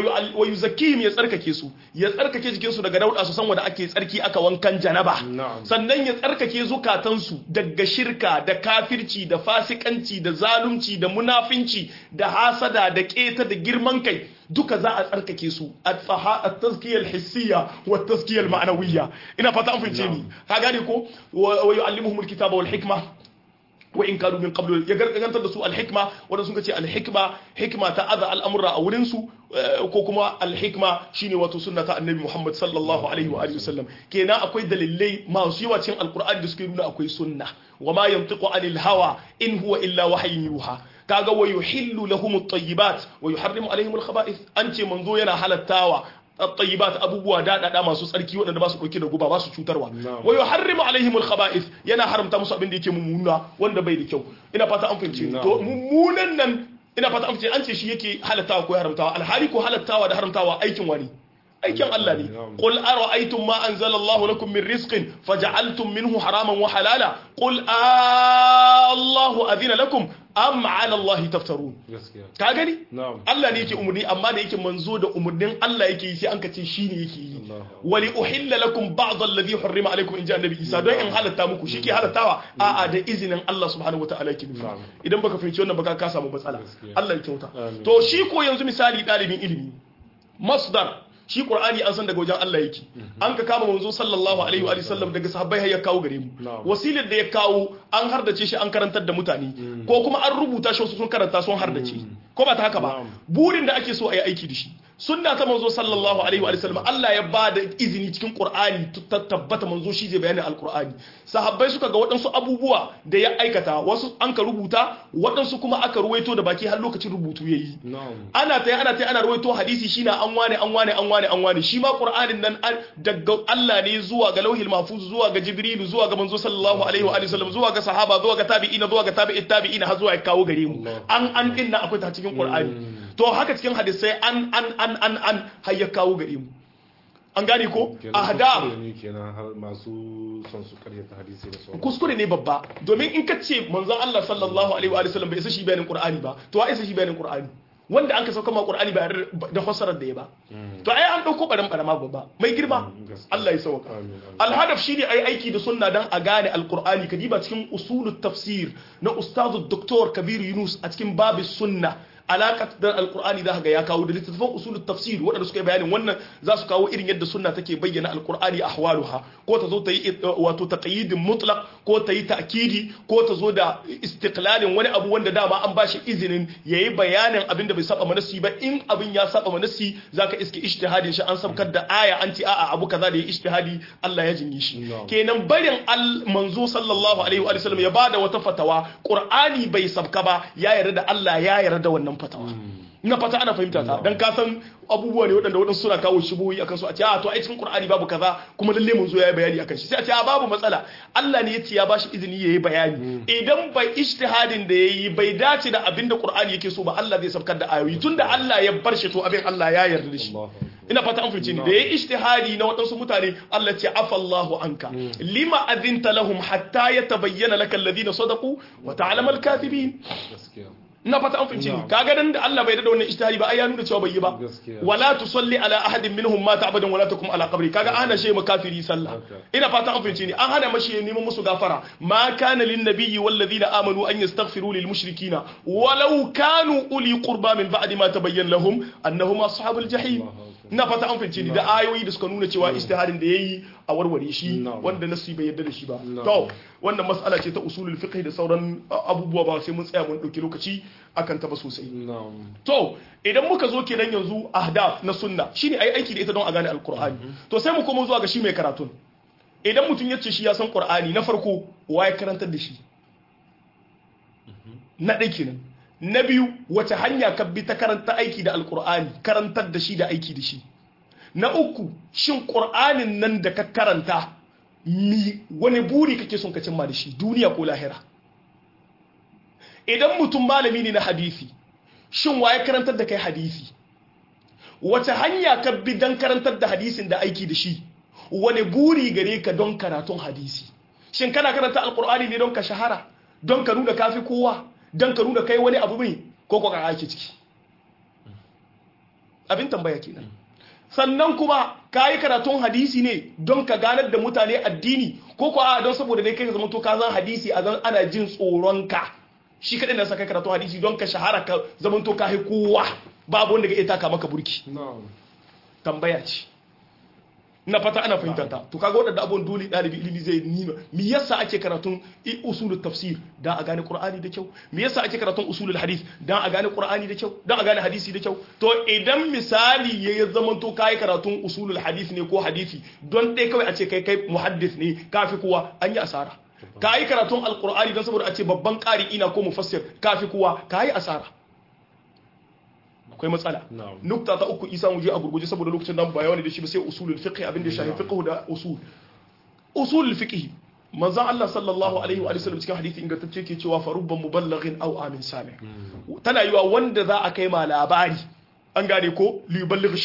ويزكيهم يسألك كيسو يسألك كيسو كيسو دا قداود أسوسان ودا أكي يسألكي أكا وانكان جنبا sannan ya tsarkake zukatansu daga shirka da kafirci da fasikanci da zalunci da munafinci da hasada da keta da girman kai duka za a tsarkake su a tazkiyar hissiya wa tazkiyar ma'anawiyya ina fata an fince ni ka gane ko wa yu'allimuhumul kitaba wal hikma wa in kanu min qablu ya gargantar da su al-hikma wanda sun ce al-hikma hikma ta aza al'amura a wurin su ko kuma al-hikma shine wato sunna ta annabi Muhammad sallallahu alaihi wa alihi wasallam kenan akwai dalilai masu yawa cikin alqur'ani da suke nuna akwai sunna wa ma yantiqu anil hawa in huwa illa wahyun yuha kaga wa yuhillu lahum at-tayyibat wa yuharrimu alaihim al-khaba'ith an ce manzo yana halattawa at-tayyibat abubuwa dadada masu tsarki waɗanda ba su dauke da guba ba su cutarwa wa yuharrimu alaihim al-khaba'ith yana haramta musu abin da yake mummuna wanda bai da kyau ina fata an fahimce to mummunan nan ina fata an fahimce an ce shi yake halattawa ko haramtawa alhali ko halattawa da haramtawa aikin wani aikin Allah ne qul ara'aytum ma anzalallahu lakum min rizqin faj'altum minhu haraman wa halala qul Allahu adhina lakum am 'ala Allah taftarun ka gani Allah ne yake umurni amma da yake manzo da umurnin Allah yake yi sai an kace shine yake yi wali uhilla lakum ba'd alladhi hurrima alaykum in ja annabi Isa don in halatta muku shike halattawa a'a da izinin Allah subhanahu wataala yake nufi idan baka fahimci wannan baka ka samu matsala Allah ya kyauta to shi ko yanzu misali dalibin ilimi masdar shi qur'ani an san daga wajen Allah yake an ka kama manzo sallallahu alaihi wa sallam daga sahabbai har ya kawo gare mu wasilar da ya kawo an hardace shi an karantar da mutane ko kuma an rubuta shi wasu sun karanta sun hardace ko ba ta haka ba burin da ake so a yi aiki da shi sunna ta manzo sallallahu alaihi wa sallam Allah ya ba da izini cikin Qur'ani ta tabbata manzo shi zai bayanin alqur'ani sahabbai suka ga waɗansu abubuwa da ya aikata wasu an ka rubuta waɗansu kuma aka ruwaito da baki har lokacin rubutu yayi ana ta ana ta ana ruwaito hadisi shine an wane an wane an wane an wane shi ma Qur'anin nan daga Allah ne zuwa ga lauhil mahfuz zuwa ga Jibril zuwa ga manzo sallallahu alaihi wa sallam zuwa ga sahaba zuwa ga tabi'ina zuwa ga tabi'it tabi'ina har zuwa ya kawo gare mu an an din nan akwai ta cikin Qur'ani to haka cikin hadisai an an an an an har ya kawo gare mu an gane ko ahdab kuskure ne kenan har masu son su karyata hadisi da sauran kuskure ne babba domin in ka ce manzon Allah sallallahu alaihi wa sallam bai isa shi bayanin Qur'ani ba to wa isa shi bayanin Qur'ani wanda an ka sauka ma Qur'ani ba da fassarar da ya ba to ai an dauko baran barama babba mai girma gaskiya. Allah ya sauka Amin, amin. alhadaf shine ai aiki da sunna dan a gane alqur'ani kadiba cikin usulut tafsir na ustazu Dr. Kabir Yunus a cikin babis sunna alaƙar da alkur'ani za ga ya kawo da littattafan usulul tafsir waɗanda suka yi bayanin wannan za su kawo irin yadda sunna take bayyana alkur'ani ahwaluha ko ta zo ta yi uh, wato taqyidin mutlaq ko ta yi ta'kidi ko ta zo da istiqlalin wani abu wanda dama an bashi izinin yayi bayanin abin da bai saba manasi ba in abin ya saba manasi zaka iske ijtihadin shi an sabkar da aya an ce a'a abu kaza da ya ijtihadi Allah ya jinyi shi No. kenan barin al manzo sallallahu alaihi wa sallam ya bada wata fatawa qur'ani bai sabka ba ya yarda da Allah ya yarda da wannan fatawa ina fata ana fahimta ta dan ka san abubuwa ne waɗanda waɗansu suna kawo shubuhi akan su a ce a to ai cikin qur'ani babu kaza kuma lalle mun zo yayi bayani akan shi sai a ce a babu matsala Allah ne ya ce ya bashi izini yayi bayani idan bai ijtihadin da yayi bai dace da abinda qur'ani yake so ba Allah zai sabkar da ayoyi tunda Allah ya bar shi to abin Allah ya yarda da shi Allahu akbar. ina fata an fahimci ni da yayi ijtihadi na waɗansu mutane Allah ce afallahu anka lima adhinta lahum hatta yatabayyana laka alladhina sadaqu wa ta'lamu al-kadhibin gaskiya ina fata an fahimci ni Na'am. kaga dan da Allah bai da wannan ijtihadi ba ai ya nuna cewa bai yi ba Gaskiya. wala tusalli ala ahadin minhum mata abadan wala takum ala qabri kaga an hana shi makafiri sallah Haka. ina fata an fahimci ni an hana mashi ya neman musu gafara ma kana lin nabiyyi wal ladina amanu an yastaghfiru lil mushrikina walau kanu uli qurba min ba'di ma tabayyana lahum annahum ashabul jahim Allahu akbar. ina fata an fahimci ni da ayoyi da suka nuna cewa ijtihadin da yayi a warware shi Na'am. wanda nasi bai yarda da shi ba Na'am. to wannan mas'ala ce ta usulul fiqh da sauran uh, abubuwa ba sai mun tsaya mun dauki lokaci akan ta ba sosai na'am to idan muka zo kenan yanzu ahdaf na sunna shine ai aiki da ita don a gane alqur'ani to sai mu koma zuwa ga shi mai karatun idan mutum ya ce shi ya san qur'ani na farko waye karantar da shi na ɗaya kenan na biyu wace hanya ka bi ta karanta aiki da alqur'ani karantar da shi da aiki da shi na uku shin qur'anin nan da ka karanta mi wani buri kake son ka cimma da shi duniya ko lahira idan mutum malami ne na hadisi shin waye karantar da kai hadisi wace hanya ka bi don karantar da hadisin da aiki da shi wani buri gare ka don karatun hadisi shin kana karanta alkur'ani ne don ka shahara don ka nuna kafi kowa don ka nuna kai wani abu mai ko ko ka ake ciki abin tambaya kenan sannan kuma ka yi karatun hadisi ne don ka ganar da mutane addini ko ko a don saboda dai kai ka zama to ka zan hadisi a zan ana jin tsoron ka shi kaɗai na sa kai karatun hadisi don ka shahara ka zama to ka kowa babu wanda ga iya taka maka burki na'am tambaya ce na fata ana fahimta ta to kaga waɗanda abun dole ɗalibi ilimi zai nima me yasa ake karatun i- usulul tafsir dan a gane qur'ani da kyau me yasa ake karatun usulul hadith dan a gane qur'ani da kyau dan a gane hadisi da kyau to idan misali ya zama to kai karatun usulul hadith ne ko hadisi don dai kawai a ce kai kai muhaddis ne kafi kowa an yi asara kai karatun alqur'ani dan saboda a ce babban qari ina ko mufassir kafi kowa kai asara akwai matsala Na'am. nukta ta uku isa mu je a gurguje saboda lokacin nan ba yawa ne da shi ba sai usulul fiqh abin da ya shafi fiqh da usul usulul fiqh manzon Allah sallallahu alaihi wa sallam cikin hadisi ingantacce ke cewa fa rubban muballighin aw amin sami tana yiwa wanda za a kai ma labari an gane ko li yuballigh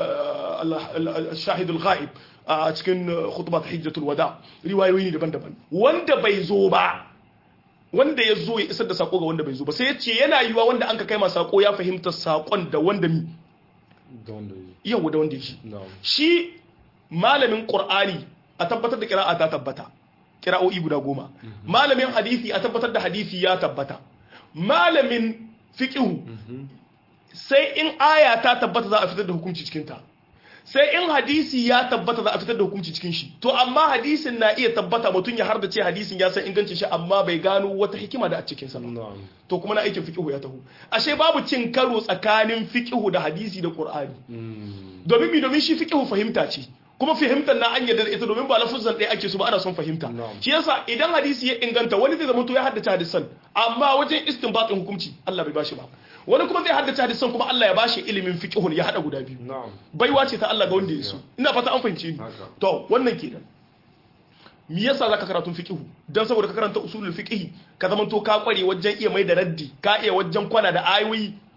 shahid al-ghaib a cikin khutbat hijjatul wada riwayoyi ne daban-daban wanda bai zo ba wanda ya zo ya isar da sako ga wanda bai zo ba sai ya ce yana yiwa wanda an ka kai ma sako ya fahimta sakon da wanda mi da wanda yi yau da wanda ya shi na'am shi malamin qur'ani a tabbatar da kira'a ta tabbata kira'o'i guda goma malamin hadisi a tabbatar da hadisi ya tabbata malamin fiqhu sai in aya ta tabbata za a fitar da hukunci cikin ta sai in hadisi ya tabbata za a fitar da hukunci cikin shi to amma hadisin na iya tabbata mutum ya har da ce hadisin ya san ingancin shi amma bai gano wata hikima da a cikin sa ba na'am to kuma na aikin fiqhu ya taho ashe babu cin karo tsakanin fiqhu da hadisi da qur'ani Mm. domin mi domin shi fiqhu fahimta ce kuma fahimtar na an yadda da ita domin ba lafuzan ɗaya ake su ba ana son fahimta Na'am. shi yasa idan hadisi ya inganta wani zai zama to ya haddace hadisan amma wajen istinbatin hukunci Allah bai bashi ba wani kuma zai haddace hadisan kuma Allah ya bashi ilimin fiqhun ya hada guda biyu na'am baiwa ce ta Allah ga wanda ya so ina fata an fahimce ni Haka. to wannan kenan me yasa zaka karatun fiqhu dan saboda ka karanta usulul fiqh ka zama to ka kware wajen iya mai da raddi ka iya wajen kwana da ayoyi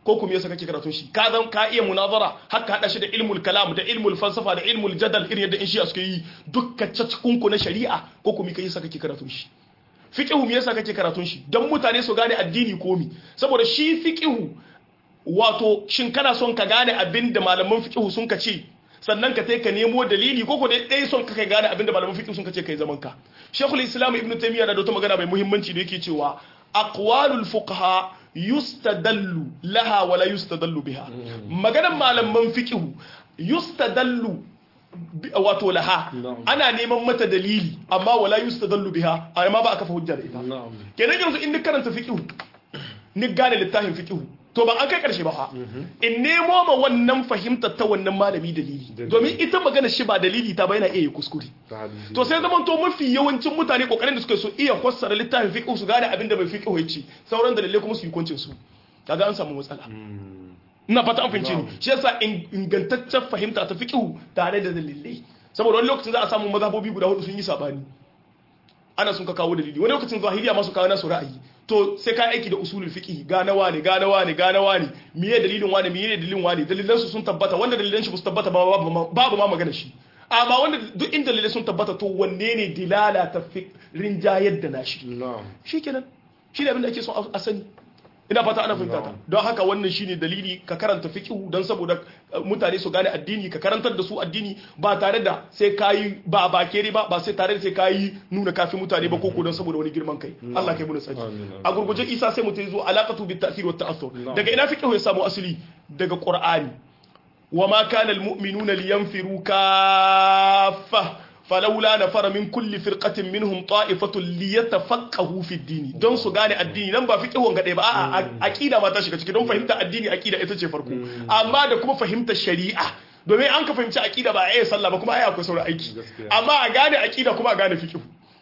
ko kuma yasa kake karatun shi ka zan ka iya munazara haka hada shi da ilmul kalam da ilmul falsafa da ilmul jadal irin yadda in shi suke yi dukkan caccakun na shari'a ko kuma kai yasa kake karatun shi fiqhu me yasa kake karatun shi dan mutane su gane addini komi saboda shi fiqhu wato shin kana son ka gane abin da malaman fiqhu sun ka ce sannan ka sai ka nemo dalili ko ko dai son ka kai gane abin da malaman fiqhu sun ka ce kai zaman ka Sheikhul Islam Ibn Taymiyyah da wata magana mai muhimmanci da yake cewa aqwalul fuqaha yustadallu laha wala yustadallu biha maganar malaman fiqhu yustadallu wato laha ana neman mata dalili amma wala yustadallu biha amma ba a kafa hujja da ita kenan yanzu in ni karanta fiqhu ni gane littafin fiqhu to ba an kai karshe ba fa in nemo ma wannan fahimtar ta wannan malami dalili domin ita magana shi ba dalili ta ba yana iya kuskure to sai zaman to mafi yawancin mutane kokarin da suka so iya fassara littafin fiqh su gane abin da bai fiqh ya ce sauran dalilai kuma su yi kuncin su kaga an samu matsala ina fata an fahimci ni shi yasa ingantaccen fahimta ta fiqh tare da dalilai saboda wani lokacin za a samu mazhabobi guda hudu sun yi sabani ana sun ka kawo dalili wani lokacin zahiriya masu kawo nasu ra'ayi to sai ka aiki da usulul fiqh ga nawa ne ga nawa ne ga nawa ne miye dalilin wani miye dalilin wani dalilan su sun tabbata wanda dalilan shi ba su tabbata ba babu ma magana shi amma wanda duk inda dalilai sun tabbata to wanne ne dilala ta rinjayar da nashi shikenan shi ne abin da ake son a sani ina fata ana fahimta ta don haka wannan shine dalili ka karanta fiqh don saboda mutane su gane addini ka karantar da su addini ba tare da sai kayi ba ba kere ba ba sai tare da sai kayi nuna kafin mutane ba koko don saboda wani girman kai Allah kai muna tsaki a gurguje Isa sai mutai zo alaqatu bit ta'thir wat ta'assur daga ina fiqh ya samu asali daga Qur'ani وما كان المؤمنون لينفروا كافة فلولا نفر من كل فرقة منهم طائفة ليتفقهوا في الدين don su gane addini nan ba fiqhun gade ba a'a aqida ma ta shiga ciki don fahimta addini aqida ita ce farko amma da kuma fahimta shari'a domin an ka fahimci aqida ba ai sallah ba kuma ai akwai sauran aiki amma a gane aqida kuma a gane fiqh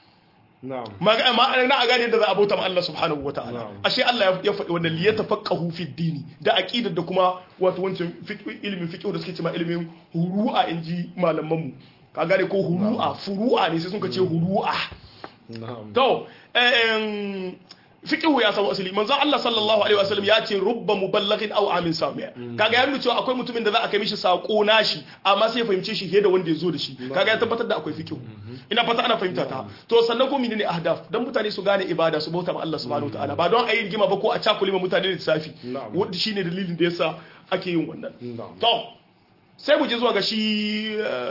ma'ana a gane da za a bauta ma Allah subhanahu wa ta'ala ashe Allah ya faɗi wannan liya tafaqahu fi dini da aqidar da kuma wato wancan ilimin fiqh da suke cewa ilimin huru'a inji malaman mu ka gane ko huru'a furu'a ne sai sun ka ce huru'a to fiqhu ya samu asali manzon Allah sallallahu alaihi wasallam ya ce rubba muballighin aw amin sami'a kaga ya nuna cewa akwai mutumin da za a kai mishi sako nashi amma sai ya fahimce shi da wanda ya zo da shi kaga ya tabbatar da akwai fiqhu ina fata ana fahimta ta to sannan ko menene ahdaf dan mutane su gane ibada su bauta ma Allah subhanahu wataala ba don ayi rigima ba ko a cakule ma mutane da safi wanda shine dalilin da yasa ake yin wannan to sai mu je zuwa ga shi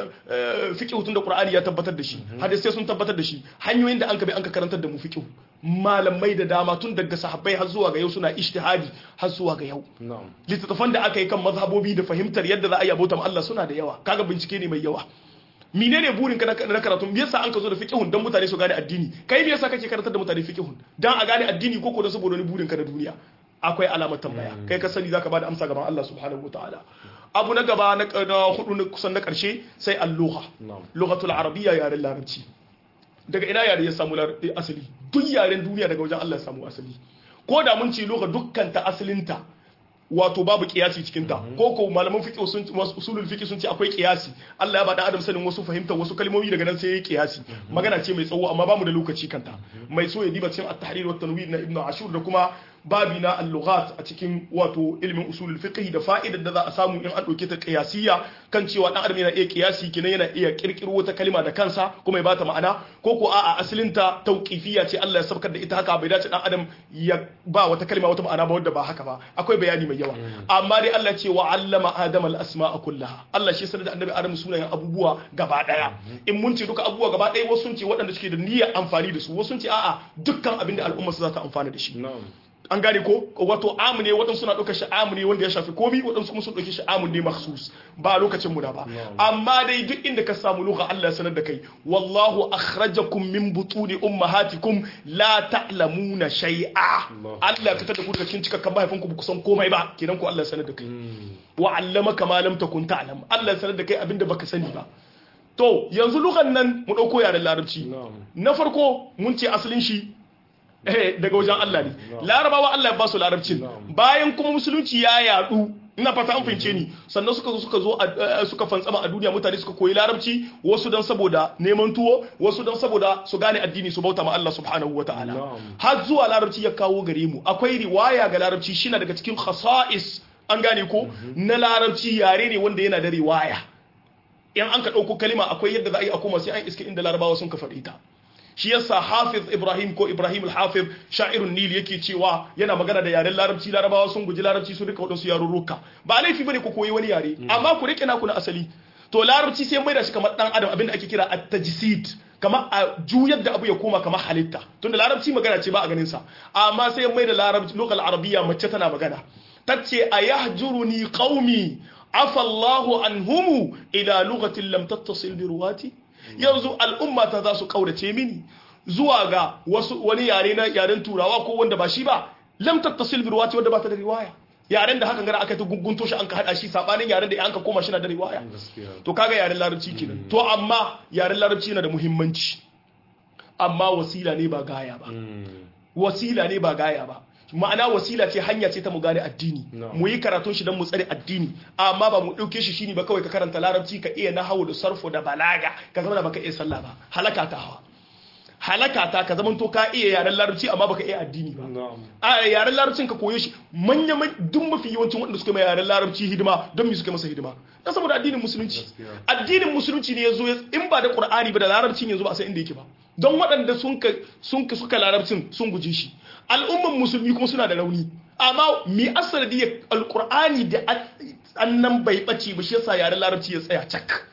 fiqh tun da Qur'ani ya tabbatar da shi hadisi sun tabbatar da shi hanyoyin da an ka bi an ka karantar da mu fiqh malamai da dama tun daga sahabbai har zuwa ga yau suna ijtihadi har zuwa ga yau littattafan da aka yi kan mazhabobi da fahimtar yadda za a yi abota Allah suna da yawa kaga bincike ne mai yawa menene burin ka na karatu me yasa an ka zo da fiqhun dan mutane su gane addini kai me yasa kake karantar da mutane fiqhun dan a gane addini ko ko da saboda wani burin ka na duniya akwai alamar tambaya kai ka sani zaka bada amsa gaban Allah subhanahu wataala abu na gaba na hudu na kusan na karshe sai al-lugha lughatul arabiyya yaren larabci daga ina yare ya samu asali duk yaren duniya daga wajen Allah ya samu asali ko da mun ce lugha dukkan ta asalinta wato babu kiyasi cikin ta ko ko malaman fiqh sun usulul fiqh sun ce akwai kiyasi Allah ya bada adam sanin wasu fahimtar wasu kalmomi daga nan sai ya kiyasi magana ce mai tsawo amma bamu da lokaci kanta mai so ya diba cikin at-tahrir wa tanwir na ibnu ashur da kuma babi na al-lughat a cikin wato ilmin usulul fiqh da fa'idar da za a samu in an dauke ta qiyasiyya kan cewa dan adam yana iya qiyasi kenan yana iya kirkiro wata kalma da kansa kuma ya bata ma'ana ko ko a'a asalin ta tauqifiyya ce Allah ya sabkar da ita haka bai dace dan adam ya ba wata kalma wata ma'ana ba wanda ba haka ba akwai bayani mai yawa amma dai Allah ce wa allama adama al-asma'a kullaha Allah shi sanar da annabi adam sunayen abubuwa gaba daya in mun ce duka abubuwa gaba daya wasu sun ce waɗanda suke da niyyar amfani da su wasu sun ce a'a dukkan abin da al'umma za ta amfana da shi an gane ko wato amu ne waɗansu suna ɗaukar shi amu ne wanda ya shafi komi waɗansu kuma sun ɗauki shi amu ne maksus ba lokacin mu da ba amma dai duk inda ka samu lugha Allah ya sanar da kai wallahu akhrajakum min butuni ummahatikum la ta'lamuna shay'a Allah ya fitar da ku daga cikin cikakken mahaifinku ba ku san komai ba kenan ko Allah ya sanar da kai wa allamaka ma lam takun ta'lam Allah ya sanar da kai abinda baka sani ba to yanzu lughan nan mu ɗauko yaren larabci na farko mun ce asalin shi daga wajen Allah ne larabawa Allah ya ba su larabcin bayan kuma musulunci ya yadu ina fata an fahimce ni sannan suka zo suka zo a- suka fantsama a duniya mutane suka koyi larabci wasu dan saboda neman tuwo wasu dan saboda su gane addini su bauta ma Allah subhanahu wataala Na'am. har zuwa larabci ya kawo gare mu akwai riwaya ga larabci shine daga cikin khasa'is an gane ko na larabci yare ne wanda yana da riwaya in an ka ɗauko kalima akwai yadda za a yi a koma sai an iske inda larabawa sun ka faɗi ta shi yasa hafiz ibrahim ko ibrahim al-hafiz sha'irun nil yake cewa yana magana da yaren larabci larabawa sun guji larabci sun rika wadansu yarurruka ba laifi bane ku koyi wani yare amma ku rike naku na asali to larabci sai mai da shi kamar dan adam abinda ake kira at-tajsid kamar a juyar da abu ya koma kamar halitta tunda larabci magana ce ba a ganin sa amma sai mai da larabci lokal arabiya mace tana magana tace ayahjuruni qaumi afa Allahu anhumu ila lughatin lam tattasil bi ruwati yanzu al'umma ta za su kaurace mini zuwa ga wasu wani yare na yaren turawa ko wanda ba shi ba lam tattasil bi ruwati wanda ba ta da riwaya yaren da hakan gara aka ta gungunto shi an ka hada shi sabanin yaren da an ka koma shi na da riwaya gaskiya to kaga yaren larabci kenan to amma yaren larabci yana da muhimmanci amma wasila ne ba gaya ba Mm. wasila ne ba gaya ba ma'ana wasila ce hanya ce ta mu gane addini No. mu yi karatun shi don mu tsare addini amma ba mu ɗauke shi shine ba kawai ka karanta larabci ka iya nahawu da sarfo da balaga ka zama da baka iya sallah ba halaka ta hawa halaka ta ka zama to ka iya yaren larabci amma baka iya addini ba na'am a yaren larabcin ka koyo shi manya man duk mafi yawancin waɗanda suka mai yaren larabci hidima don me suka masa hidima dan saboda addinin musulunci Gaskiya. addinin musulunci ne yazo ya- in ba da qur'ani ba da larabcin yanzu ba a san inda yake ba don waɗanda sun ka sun ka suka larabcin sun guje shi al'umman musulmi kuma suna da rauni amma mi asali ya alqur'ani da an- annan bai bace ba shi yasa yaren larabci ya tsaya cak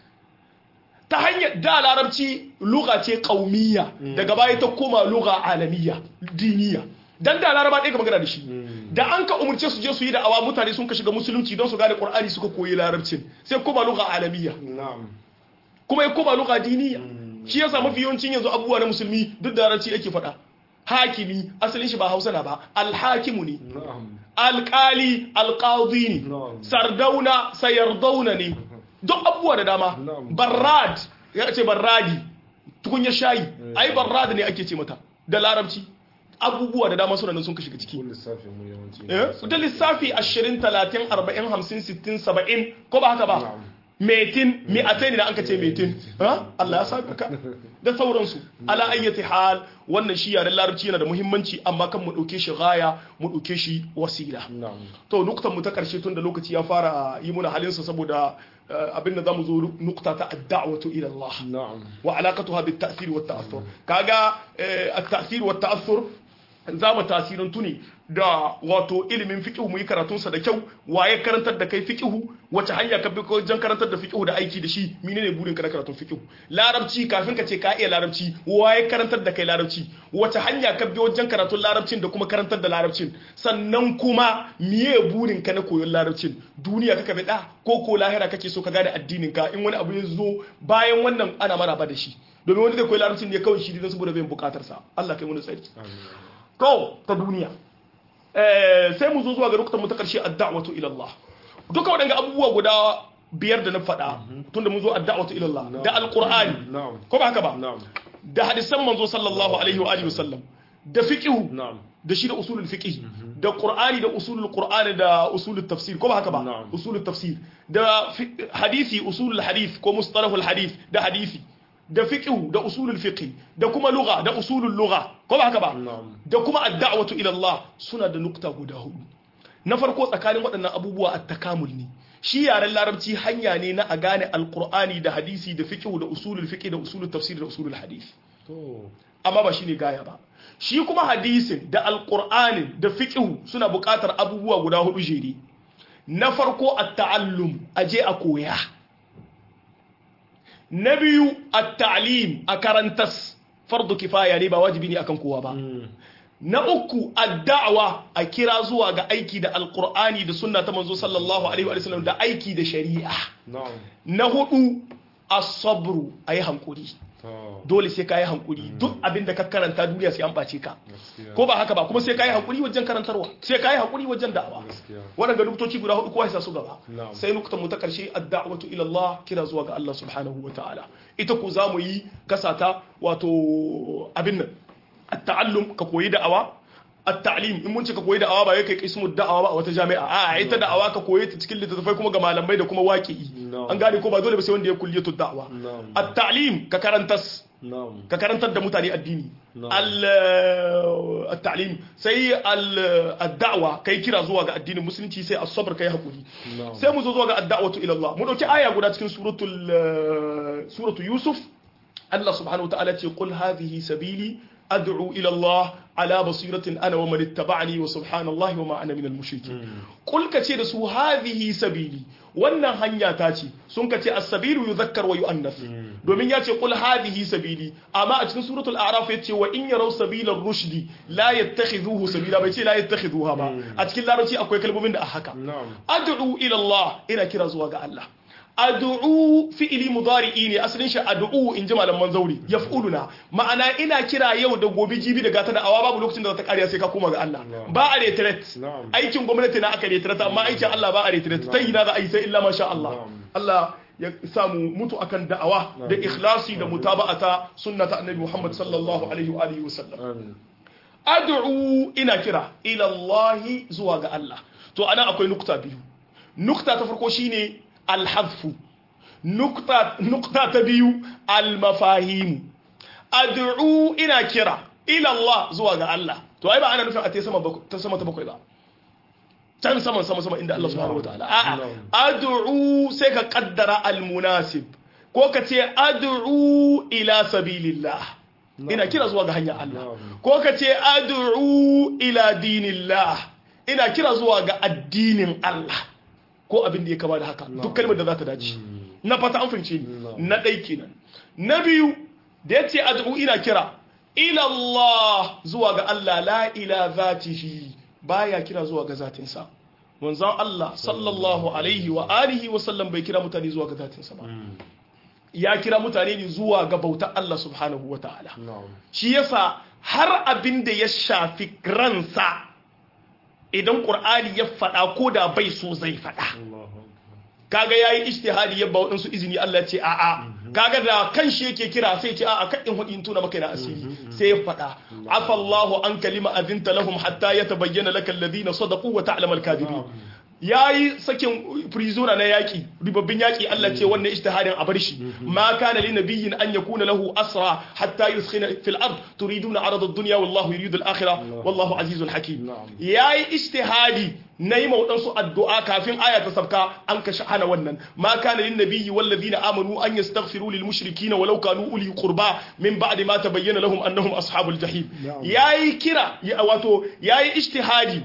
ta hanyar da larabci lugha ce qaumiyya daga baya ta koma lugha alamiyya diniya dan da laraba ɗaya ka magana da shi da an ka umurce su je su yi da awa mutane sun ka shiga musulunci don su gane qur'ani suka koyi larabcin sai koma lugha alamiyya na'am kuma ya koma lugha diniya shi yasa mafi yawancin yanzu abubuwa na musulmi duk da larabci ake faɗa hakimi asalin shi ba hausa na ba alhakimu ne na'am alkali alqadi ne Na'am. sardauna sayardauna ne duk abubuwa da dama Na'am. barrad ya ce barradi tukunya shayi ai barrad ne ake ce mata da larabci abubuwa da dama suna nan sun ka shiga ciki ko lissafin mu yawanci eh da lissafi 20 30 40 50 60 70 ko ba haka ba Na'am. metin mi'atain da anka ce metin ha Allah ya saka ka da sauransu ala ayyati hal wannan shi yaren larabci yana da muhimmanci amma kan mu dauke shi gaya mu dauke shi wasila na'am to nuktan mu ta karshe tun da lokaci ya fara yi muna halinsa saboda eh, abin da zamu zo nukta ta ad-da'watu ila Allah na'am wa alaqatuha bit ta'thir wa ta'athur kaga eh, at-ta'thir wa ta'athur za mu tasirantu ne da wato ilimin fiqh mu yi karatun sa da kyau waye karantar da kai fiqh wace hanya ka bi wajen karantar da fiqh da aiki da shi menene burin ka na karatun fiqh larabci kafin ka ce ka iya larabci waye karantar da kai larabci wace hanya ka bi wajen karatun larabcin da kuma karantar da larabcin sannan kuma miye burin ka na koyon larabcin duniya kaka bi da ko ko lahira kake so ka gane addinin ka in wani abu ya zo bayan wannan ana maraba da shi domin wani zai koyi larabcin ne kawai shi don saboda bai bukatar sa Allah kai wani tsari to ta duniya eh sai mu zo zuwa ga rukutan mu ta karshe ad-da'watu ila Allah duka waɗanda abubuwa guda biyar da na faɗa tunda mun zo ad-da'watu ila Allah da alqur'ani na'am ko ba haka ba na'am da hadisan manzo sallallahu alaihi wa alihi wasallam da fiqhu na'am da shi da usulul fiqh da qur'ani da usulul qur'ani da usulul tafsir ko ba haka ba Na'am. usulul tafsir da fi- hadisi usulul hadith ko mustalahul hadith da hadisi da fiqh da usulul fiqh da kuma lugha da usulul lugha ko ba haka ba Na'am. da kuma ad-da'watu ila Allah suna da nukta guda hudu na farko tsakanin waɗannan abubuwa at-takamul ne shi yaren larabci hanya ne na a gane alqur'ani da hadisi da fiqh da usulul fiqh da usulul tafsir da usulul hadith to amma ba shine gaya ba shi kuma hadisin da alqur'anin da fiqhu suna buƙatar abubuwa guda hudu jere na farko at-ta'allum aje a koya na biyu at-ta'lim a karantas fardu kifaya ne ba wajibi ne akan kowa ba na uku ad-da'wa a kira zuwa ga aiki da alqur'ani da sunna ta manzo sallallahu alaihi wa sallam da aiki da shari'a na'am na hudu as-sabru ayi hankuri to dole sai ka yi hankuri duk abin da ka karanta duniya sai an ɓace ka gaskiya ko ba haka ba kuma sai ka yi hankuri wajen karantarwa sai ka yi hankuri wajen da'awa gaskiya waɗanda nuktoci guda hudu kowa ya sa su gaba Na'am. sai nuktan mu ta karshe ad-da'watu ila Allah kira zuwa ga Allah subhanahu wa ta'ala ita ku za mu yi kasata wato abin nan at-ta'allum ka koyi da'awa at-ta'lim in mun ce ka koyi da'awa ba yake ismu da'awa ba a wata jami'a a ita da'awa ka koyi ta cikin littattafai kuma ga malamai da kuma waqi'i Na'am. an gane ko ba dole ba sai wanda ya kulliyatu da'awa Na'am. at-ta'lim ka karantas na'am ka karantar da mutane addini Na'am. al- at-ta'lim sai al- ad-da'wa kai kira zuwa ga addinin musulunci sai as-sabr kai hakuri Na'am. sai mu zo zuwa ga ad-da'watu ila Allah mu dauki aya guda cikin suratul eh, suratu yusuf Allah subhanahu wa ta'ala ce qul hadhihi sabili ad'u ila Allah ala basiratin ana wa man ittaba'ani wa subhanallahi wa ma ana minal mushrikin qul ka ce da su hadhihi sabili wannan hanya ta ce sun ka ce as-sabilu yuzakkar wa yu'annas domin ya ce qul hadhihi sabili amma a cikin suratul a'raf ya ce wa in yaraw sabila rushdi la yattakhidhuhu sabila bai ce la yattakhidhuha ba a cikin larabci akwai kalmomin da a haka na'am ad'u ila Allah ina kira zuwa ga Allah ad'u fi'ili mudari'i ne asalin shi ad'u in ji malaman zauri yaf'uluna ma'ana ina kira yau da gobe jibi da gata da awa babu lokacin da za ta kariya sai ka koma ga Allah Na'am. ba a retret Na'am. aikin gwamnati na aka retret amma aikin Allah ba a retret ta yi na za a yi sai illa masha Allah Na'am. Allah ya samu mutu akan da'awa da ikhlasi da mutaba'ata sunnata annabi Muhammad sallallahu alaihi wa alihi wasallam amin ad'u ina kira ila Allah zuwa ga Allah to ana akwai nukta biyu nukta ta farko shine al-hadfu nukta nukta ta biyu al-mafahim ad'u ina kira ila Allah zuwa ga Allah to ai ba ana nufin a ta sama bak- ta sama ta bakwai ba can saman sama sama inda Allah subhanahu wataala a'a ad'u sai ka kaddara al-munasib ko ka ce ad'u ila sabilillah ina kira zuwa ga hanyar Allah Na'am. ko ka ce ad'u ila dinillah ina kira zuwa ga addinin Allah ko abin da ya kama da haka duk kalmar da za ta dace na fata an fahimce ni Na'am. na ɗai kenan na biyu da ya ce ad'u ina kira ila Allah zuwa ga Allah la ila zatihi baya kira zuwa ga zatinsa manzon Allah sallallahu alaihi wa alihi wa sallam bai kira mutane zuwa ga zatinsa ba ya kira mutane ne zuwa ga bautar Allah subhanahu wa ta'ala na'am shi yasa har abin da ya shafi ransa idan ƙur'ani ya faɗa ko da bai so zai faɗa Allahu akbar kaga yayi ijtihadi ya ba waɗansu izini Allah ce a'a kaga da kan shi yake kira sai ce a'a kan in hudi in tuna maka na asiri sai ya faɗa afa Allahu an kalima azinta lahum hatta yatabayyana lakal ladina sadaqu wa ta'lamu al-kadhibin yayi sakin prisoner na yaki ribabbin yaki Allah ce wannan ijtihadin a bar shi ma kana lin nabiyyin an yakuna lahu asra hatta yuskhina fil ard turiduna arada ad-dunya wallahu yuridu al-akhirah wallahu azizun hakim Na'am. yayi ijtihadi na yi waɗansu addu'a kafin aya ta sabka an kashe hana wannan ma kana lin nabiyyi wal ladina amanu an yastaghfiru lil mushrikeena walau kanu uli qurba min ba'di ma tabayyana lahum annahum ashabul jahim Na'am. yayi kira ya- wato yayi ijtihadi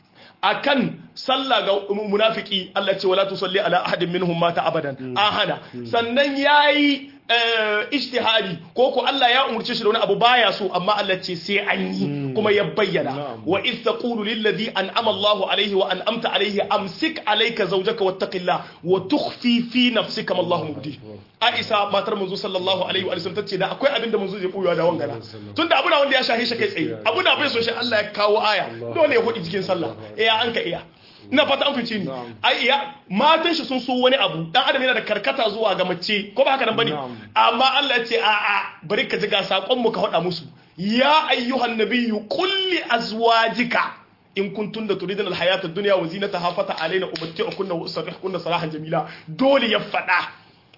akan sallah ga munafiki Allah ce wala tusalli ala ahadin minhum mata abadan an hana sannan yayi eh, ijtihadi ko ko Allah ya umurce shi da wani abu baya so amma Allah ce sai an yi kuma ya bayyana Na'am. wa idh taqulu lil ladhi an'ama Allahu alayhi wa an'amta alayhi amsik alayka zawjaka wattaqillah wa tukhfi fi nafsika ma Allahu mubdi Aisha matar manzo sallallahu alaihi wa sallam tace da akwai abin da manzo zai koyo da wangana tunda abu na wanda ya shahe shi kai tsaye abu na bai so shi Allah ya kawo aya dole ya hudi cikin sallah iya an ka iya ina fata an fice ni Na'am. ai iya matan shi sun so wani abu dan adam yana da karkata zuwa ga mace ko ba haka nan bane Na'am. amma Allah ya ce a a bari ka ji ga sakon mu ka faɗa musu ya ayyuhan nabiyyu qul li azwajika in kuntum da turidun alhayata ad-dunya wa zinataha fata alaina umatti'ukunna wa usarrihkunna sarahan jamila dole ya faɗa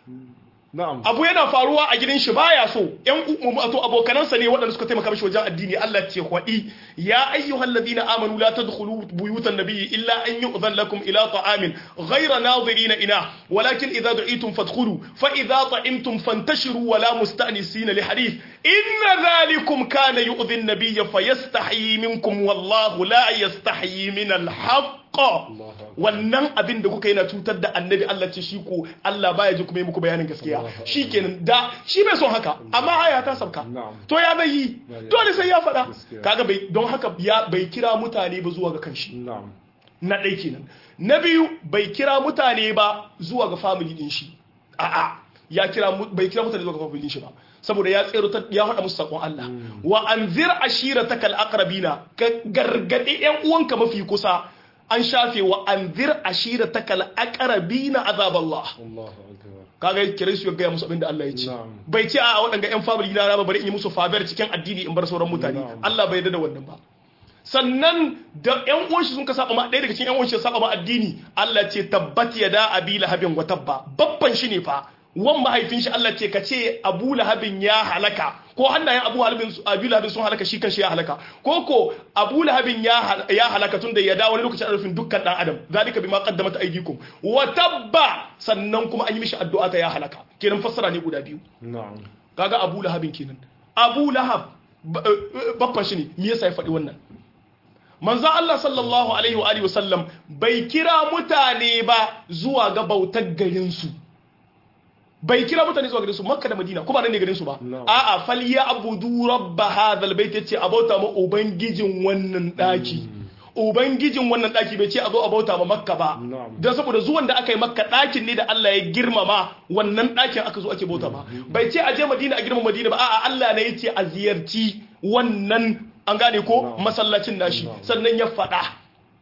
na'am abu yana faruwa a gidan shi baya so yan wato abokanansa ne waɗanda suka taimaka mishi wajen addini Allah ce hwadi ya ayyuhal ladina amanu la tadkhulu buyutan nabiyyi illa an yu'dhan lakum ila ta'amin ghayra nadirina ina walakin idza du'itum fadkhulu fa idza ta'imtum fantashiru wa la musta'nisina li hadith inna dhalikum kana yu'dhi an-nabiyya fayastahi minkum wallahu la yastahi min al-haqq wannan abin da kuka yi na cutar da annabi Allah ce shi ko Allah baya ji kuma yi muku bayanin gaskiya shi kenan da shi bai son haka amma aya ta sabka Na'am. to ya bai yi dole sai ya faɗa Gaskiya. kaga bai don haka ya bai kira mutane ba zuwa ga kanshi na'am na ɗai kenan na biyu bai kira mutane ba zuwa ga family din shi a'a ya kira mu- bai kira mutane zuwa ga family din shi ba saboda ya tsero ta ya faɗa musu sakon Allah wa anzir ashirataka alaqrabina ka gargade yan uwanka mafi kusa an shafe wa anzir ashirataka alaqrabina azaballah Allahu akbar kaga kiran su ya gaya musu abinda Allah ya ce Na'am. bai ce a waɗanda yan family na ba bari in yi musu faber cikin addini in bar sauran mutane Na'am. Allah bai yarda da wannan ba sannan da ƴan uwan shi sun ka saba ma ɗaya daga cikin ƴan uwan shi ya saba ma addini Allah ce tabbat yada abi lahabin wa tabba babban shi ne fa wan mahaifin shi Allah ce ka ce Abu Lahabin ya halaka ko hannayen Abu Lahabin Abu Lahabin sun halaka shi kanshi ya halaka ko ko Abu Lahabin ya ya halaka tunda ya dawo wani lokacin arfin dukkan dan adam zalika bima qaddamat aydikum wa tabba sannan kuma an yi mishi addu'a ta ya halaka kenan fassara ne guda biyu na'am kaga Abu Lahabin kenan Abu Lahab babban shi ne me yasa ya faɗi wannan manzo Allah sallallahu alaihi wa alihi wasallam bai kira mutane ba zuwa ga bautar garin su bai kira mutane zuwa garin su makka da madina kuma nan ne garin su ba No. a'a falya abudu rabba hadhal bait yace a bauta ma ubangijin wannan daki ubangijin wannan daki bai ce a zo a bauta ma makka ba No. dan saboda zuwan da aka yi makka dakin ne da Allah ya girmama wannan dakin aka zo ake bauta ba bai ce a je madina a girmama madina ba a'a Allah ne yace a ziyarci wannan an gane ko No. masallacin nashi No. sannan ya faɗa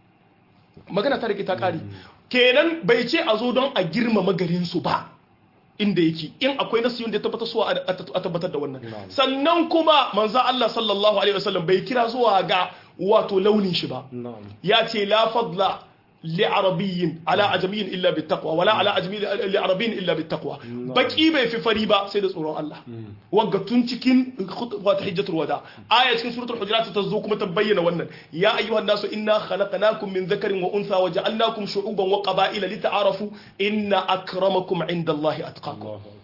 magana ta rike ta kare kenan bai ce a zo don a girmama garin su ba inda yake in akwai nasu da ya tabbatar suwa a a tabbatar da wannan Na'am. sannan kuma manzan Allah sallallahu alaihi wasallam bai kira zuwa ga wato launin shi ba na'am ya ce la fadla li arabiyyin ala ajamiyyin illa bit taqwa wala ala ajamiyyin li arabiyyin illa bit taqwa baki bai fi fari ba sai da tsoron Allah wagga tun cikin khutba ta hijjatul wada aya cikin suratul hujurat ta zo kuma ta bayyana wannan ya ayyuhan nasu inna khalaqnakum min dhakarin wa untha wa ja'alnakum shu'uban wa qaba'ila lita'arafu inna akramakum 'indallahi atqakum Allahu akbar.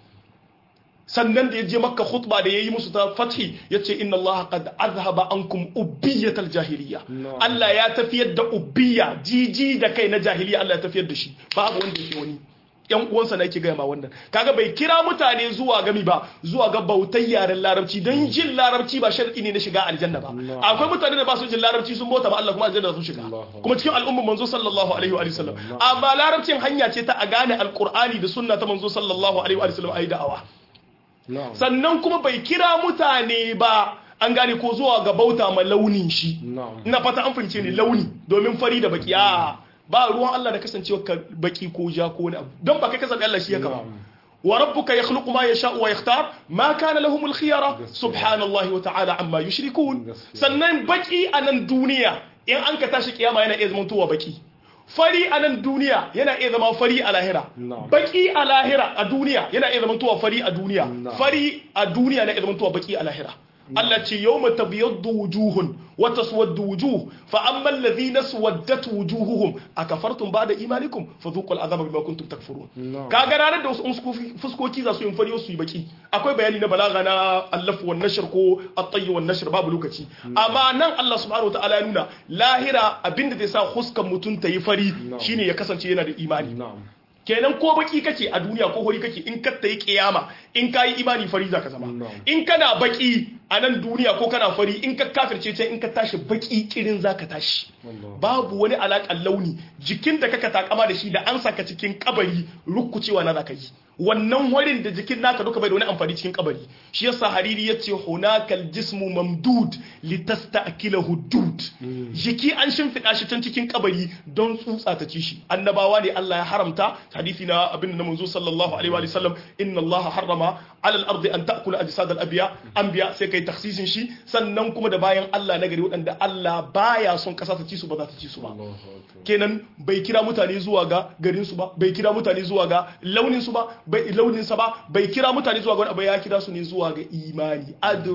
sannan da ya je makka khutba da ya yi musu ta fathi ya ce inna allaha qad azhaba ankum ubbiyatal jahiliya No. Allah ya tafiyar da ubbiya jiji da kai na jahiliya Allah ya tafiyar da shi babu wanda yake wani yan uwansa na yake gaya ma wannan kaga bai kira mutane zuwa gami ba zuwa ga bautar yaren larabci don jin larabci ba sharadi ne na shiga aljanna ba No. akwai mutane da ba su jin larabci sun bauta ma Allah kuma aljanna sun shiga Allahu kuma cikin al'ummar manzo sallallahu alaihi wa sallam No. amma larabcin hanya ce ta a gane alqur'ani da sunna ta manzo sallallahu alaihi wa sallam ayi da'awa na'am sannan kuma bai kira mutane ba an gane ko zuwa ga bauta ma launin shi na'am ina fata an fahimce ni launi domin fari da baki a ba ruwan Allah da kasancewa ka baki ko ja ko wani abu don ba kai ka zabi Allah shi ya kama Na'am. wa rabbuka yakhluqu ma yasha'u wa yakhtar ma kana lahumul khiyara Gaskiya. subhanallahi wa ta'ala amma yushrikun Gaskiya. sannan baki a nan duniya in an ka tashi kiyama yana iya zamantowa baki fari a nan duniya yana iya zama fari a lahira Na'am. baki a lahira a duniya yana iya zamantowa fari a duniya Na'am. fari a duniya na iya zamantowa baki a lahira Allah ce yawma tabyaddu wujuhun wa taswaddu wujuh fa amma alladhina swaddat wujuhuhum akafartum ba'da imanikum fadhuqul azaba bima kuntum takfurun Na'am. kaga ranar da wasu fuskoki- fuskoki za su yin fari su yi baki akwai bayani na balaga na allaf wan nashr ko at-tayy wan nashr babu lokaci amma nan Allah subhanahu wataala ya nuna lahira abinda zai sa huskan mutum ta yi fari Na'am. shine ya kasance yana da imani na'am kenan ko baki kake a duniya ko hori kake in ka yi kiyama in ka yi imani fari zaka zama Na'am. in kana baki a nan duniya ko kana fari in ka kafirce can in ka tashi baki kirin zaka tashi Allah. babu wani alaƙar launi jikin da kaka takama da shi da an saka cikin kabari rukucewa na zaka yi wannan warin da jikin naka duka bai da wani amfani cikin kabari shi yasa hariri yace hunakal jismu mamdud litasta'kila hudud jiki an shimfiɗa shi can cikin kabari don tsutsa ta ci shi annabawa ne Allah ya haramta hadisi na abin da manzo sallallahu alaihi wa sallam inna Allah harrama ala al-ardi an ta'kula ajsad al-anbiya anbiya sai kai taksisin shi sannan kuma da bayan Allah na gari waɗanda Allah baya son kasa ta ci su ba za ta ci su ba Allahu akbar. kenan bai kira mutane zuwa ga garin su ba bai kira mutane zuwa ga launin su ba bai launin sa ba bai kira mutane zuwa ga wani abu ya kira su ne zuwa ga imani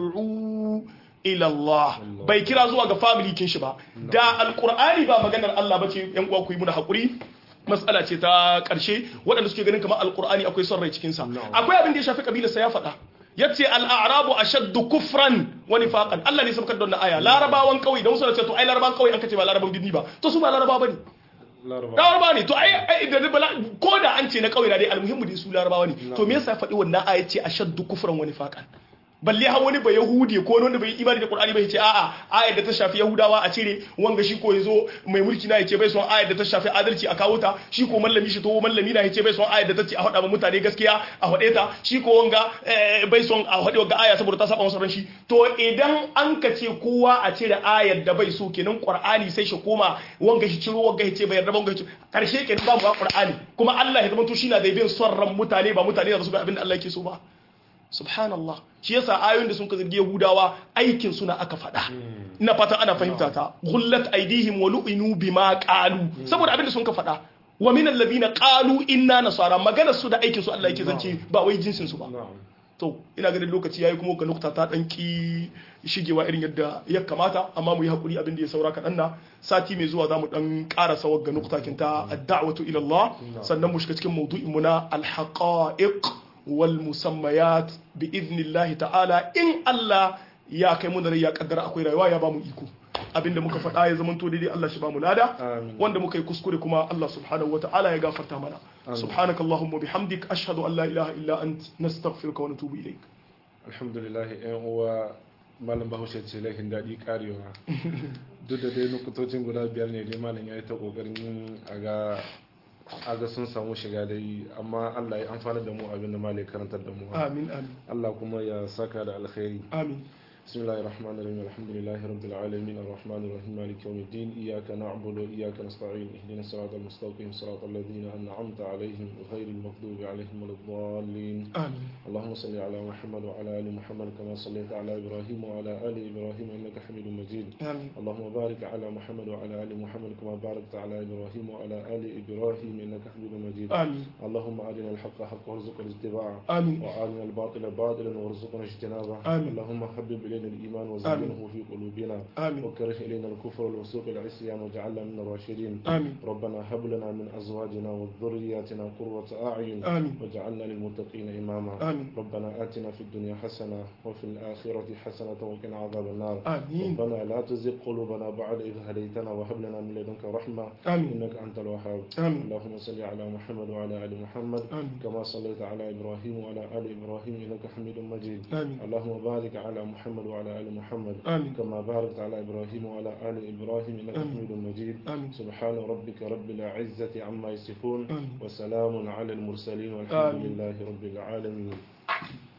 ad'u ila Allah bai kira zuwa ga family kin shi ba da alqur'ani ba maganar Allah bace yan uwa ku yi muna hakuri mas'ala ce ta karshe waɗanda suke ganin kamar alqur'ani akwai son rai cikin sa akwai abin da ya shafi kabilar sa ya faɗa yace al-a'rabu ashaddu kufran wa nifaqan Allah ne sabkar da wannan aya larabawan kauye da wasu da ce to ai larabawan kauye an kace ba larabawan birni ba to su ba larabawa bane Laraba. larabawa ne to ai ai da bala ko da an ce na kauye na dai almuhimmu dai su larabawa ne to me yasa faɗi wannan aya ce ashaddu kufran wa nifaqan balle har wani ba yahudi ko wani wanda bai imani da qur'ani bai ce a'a ayar da ta shafi yahudawa a cire wanga shi ko yazo mai mulki na yace bai son ayar da ta shafi adalci a kawo ta shi ko mallami shi to mallami na yace bai son ayar da ta ce a faɗa ma mutane gaskiya a faɗe ta shi ko wanga eh, bai son a faɗi wanga aya saboda ta saba masa ran shi to idan an ka ce kowa a cire ayar da bai so kenan qur'ani sai shi koma wanga shi ciro wanga ya ce bai yarda ba wanga ya ce karshe kenan babu ba qur'ani kuma Allah ya zama to shi na da bin son ran mutane ba mutane da su ga abin da Allah yake so ba subhanallah shi yasa ayoyin da sun ka zargi yahudawa aikin suna aka faɗa ina fatan ana fahimta ta gullat aidihim wa lu'inu bima qalu saboda abin da sun ka faɗa wa min alladhina qalu inna nasara maganar su da aikin su Allah yake zance ba wai jinsin su ba na'am to ina ganin lokaci yayi kuma ga nukta ta dan ki shigewa irin yadda ya kamata amma mu yi hakuri abin da ya saura kaɗan na sati mai zuwa zamu dan ƙara sawar ga nukta kinta ad-da'watu ila Allah sannan mu shiga cikin maudu'in mu na al-haqa'iq wal musammayat bi idnillahi ta'ala in Allah ya kai mu da rai ya kaddara akwai rayuwa ya bamu iko abinda muka faɗa ya zamanto daidai Allah shi bamu lada Amin. wanda muka yi kuskure kuma Allah subhanahu wata'ala ya gafarta mana subhanakallahumma bihamdik ashhadu an la ilaha illa ant nastaghfiruka wa natubu ilayk alhamdulillah yan uwa malam bahaushe ce laifin daɗi karewa duk da dai nukutocin guda biyar ne dai malam ya yi ta ƙoƙarin a ga a ga sun samu shiga dai amma Allah ya amfana da mu abin da malam ya karantar da mu amin amin Allah kuma ya saka da alkhairi amin بسم الله الرحمن الرحيم الحمد لله رب العالمين الرحمن الرحيم مالك يوم الدين إياك نعبد وإياك نستعين اهدنا الصراط المستقيم صراط الذين أنعمت عليهم غير المغضوب عليهم ولا الضالين amin اللهم صل على محمد وعلى آل محمد كما صليت على إبراهيم وعلى آل إبراهيم إنك حميد مجيد amin اللهم بارك على محمد وعلى آل محمد كما باركت على إبراهيم وعلى آل إبراهيم إنك حميد مجيد amin اللهم أرنا الحق حقا وارزقنا اتباعه amin وأرنا الباطل باطلا وارزقنا اجتنابه آمين. اللهم حبب إلينا الإيمان وزينه في قلوبنا آمين. وكره إلينا الكفر والفسوق والعصيان واجعلنا من الراشدين آمين. ربنا هب لنا من أزواجنا وذرياتنا قرة أعين آمين. واجعلنا للمتقين إماما آمين. ربنا آتنا في الدنيا حسنة وفي الآخرة حسنة وقنا عذاب النار آمين. ربنا لا تزغ قلوبنا بعد إذ هديتنا وهب لنا من لدنك رحمة آمين. إنك أنت الوهاب آمين. اللهم صل على محمد وعلى آل محمد آمين. كما صليت على إبراهيم وعلى آل إبراهيم إنك حميد مجيد آمين. اللهم بارك على محمد وعلى آل محمد آمين. كما باركت على إبراهيم وعلى آل إبراهيم إنك آمين. حميد مجيد آمين. سبحان ربك رب العزة عما يصفون آمين. وسلام على المرسلين والحمد آمين. لله رب العالمين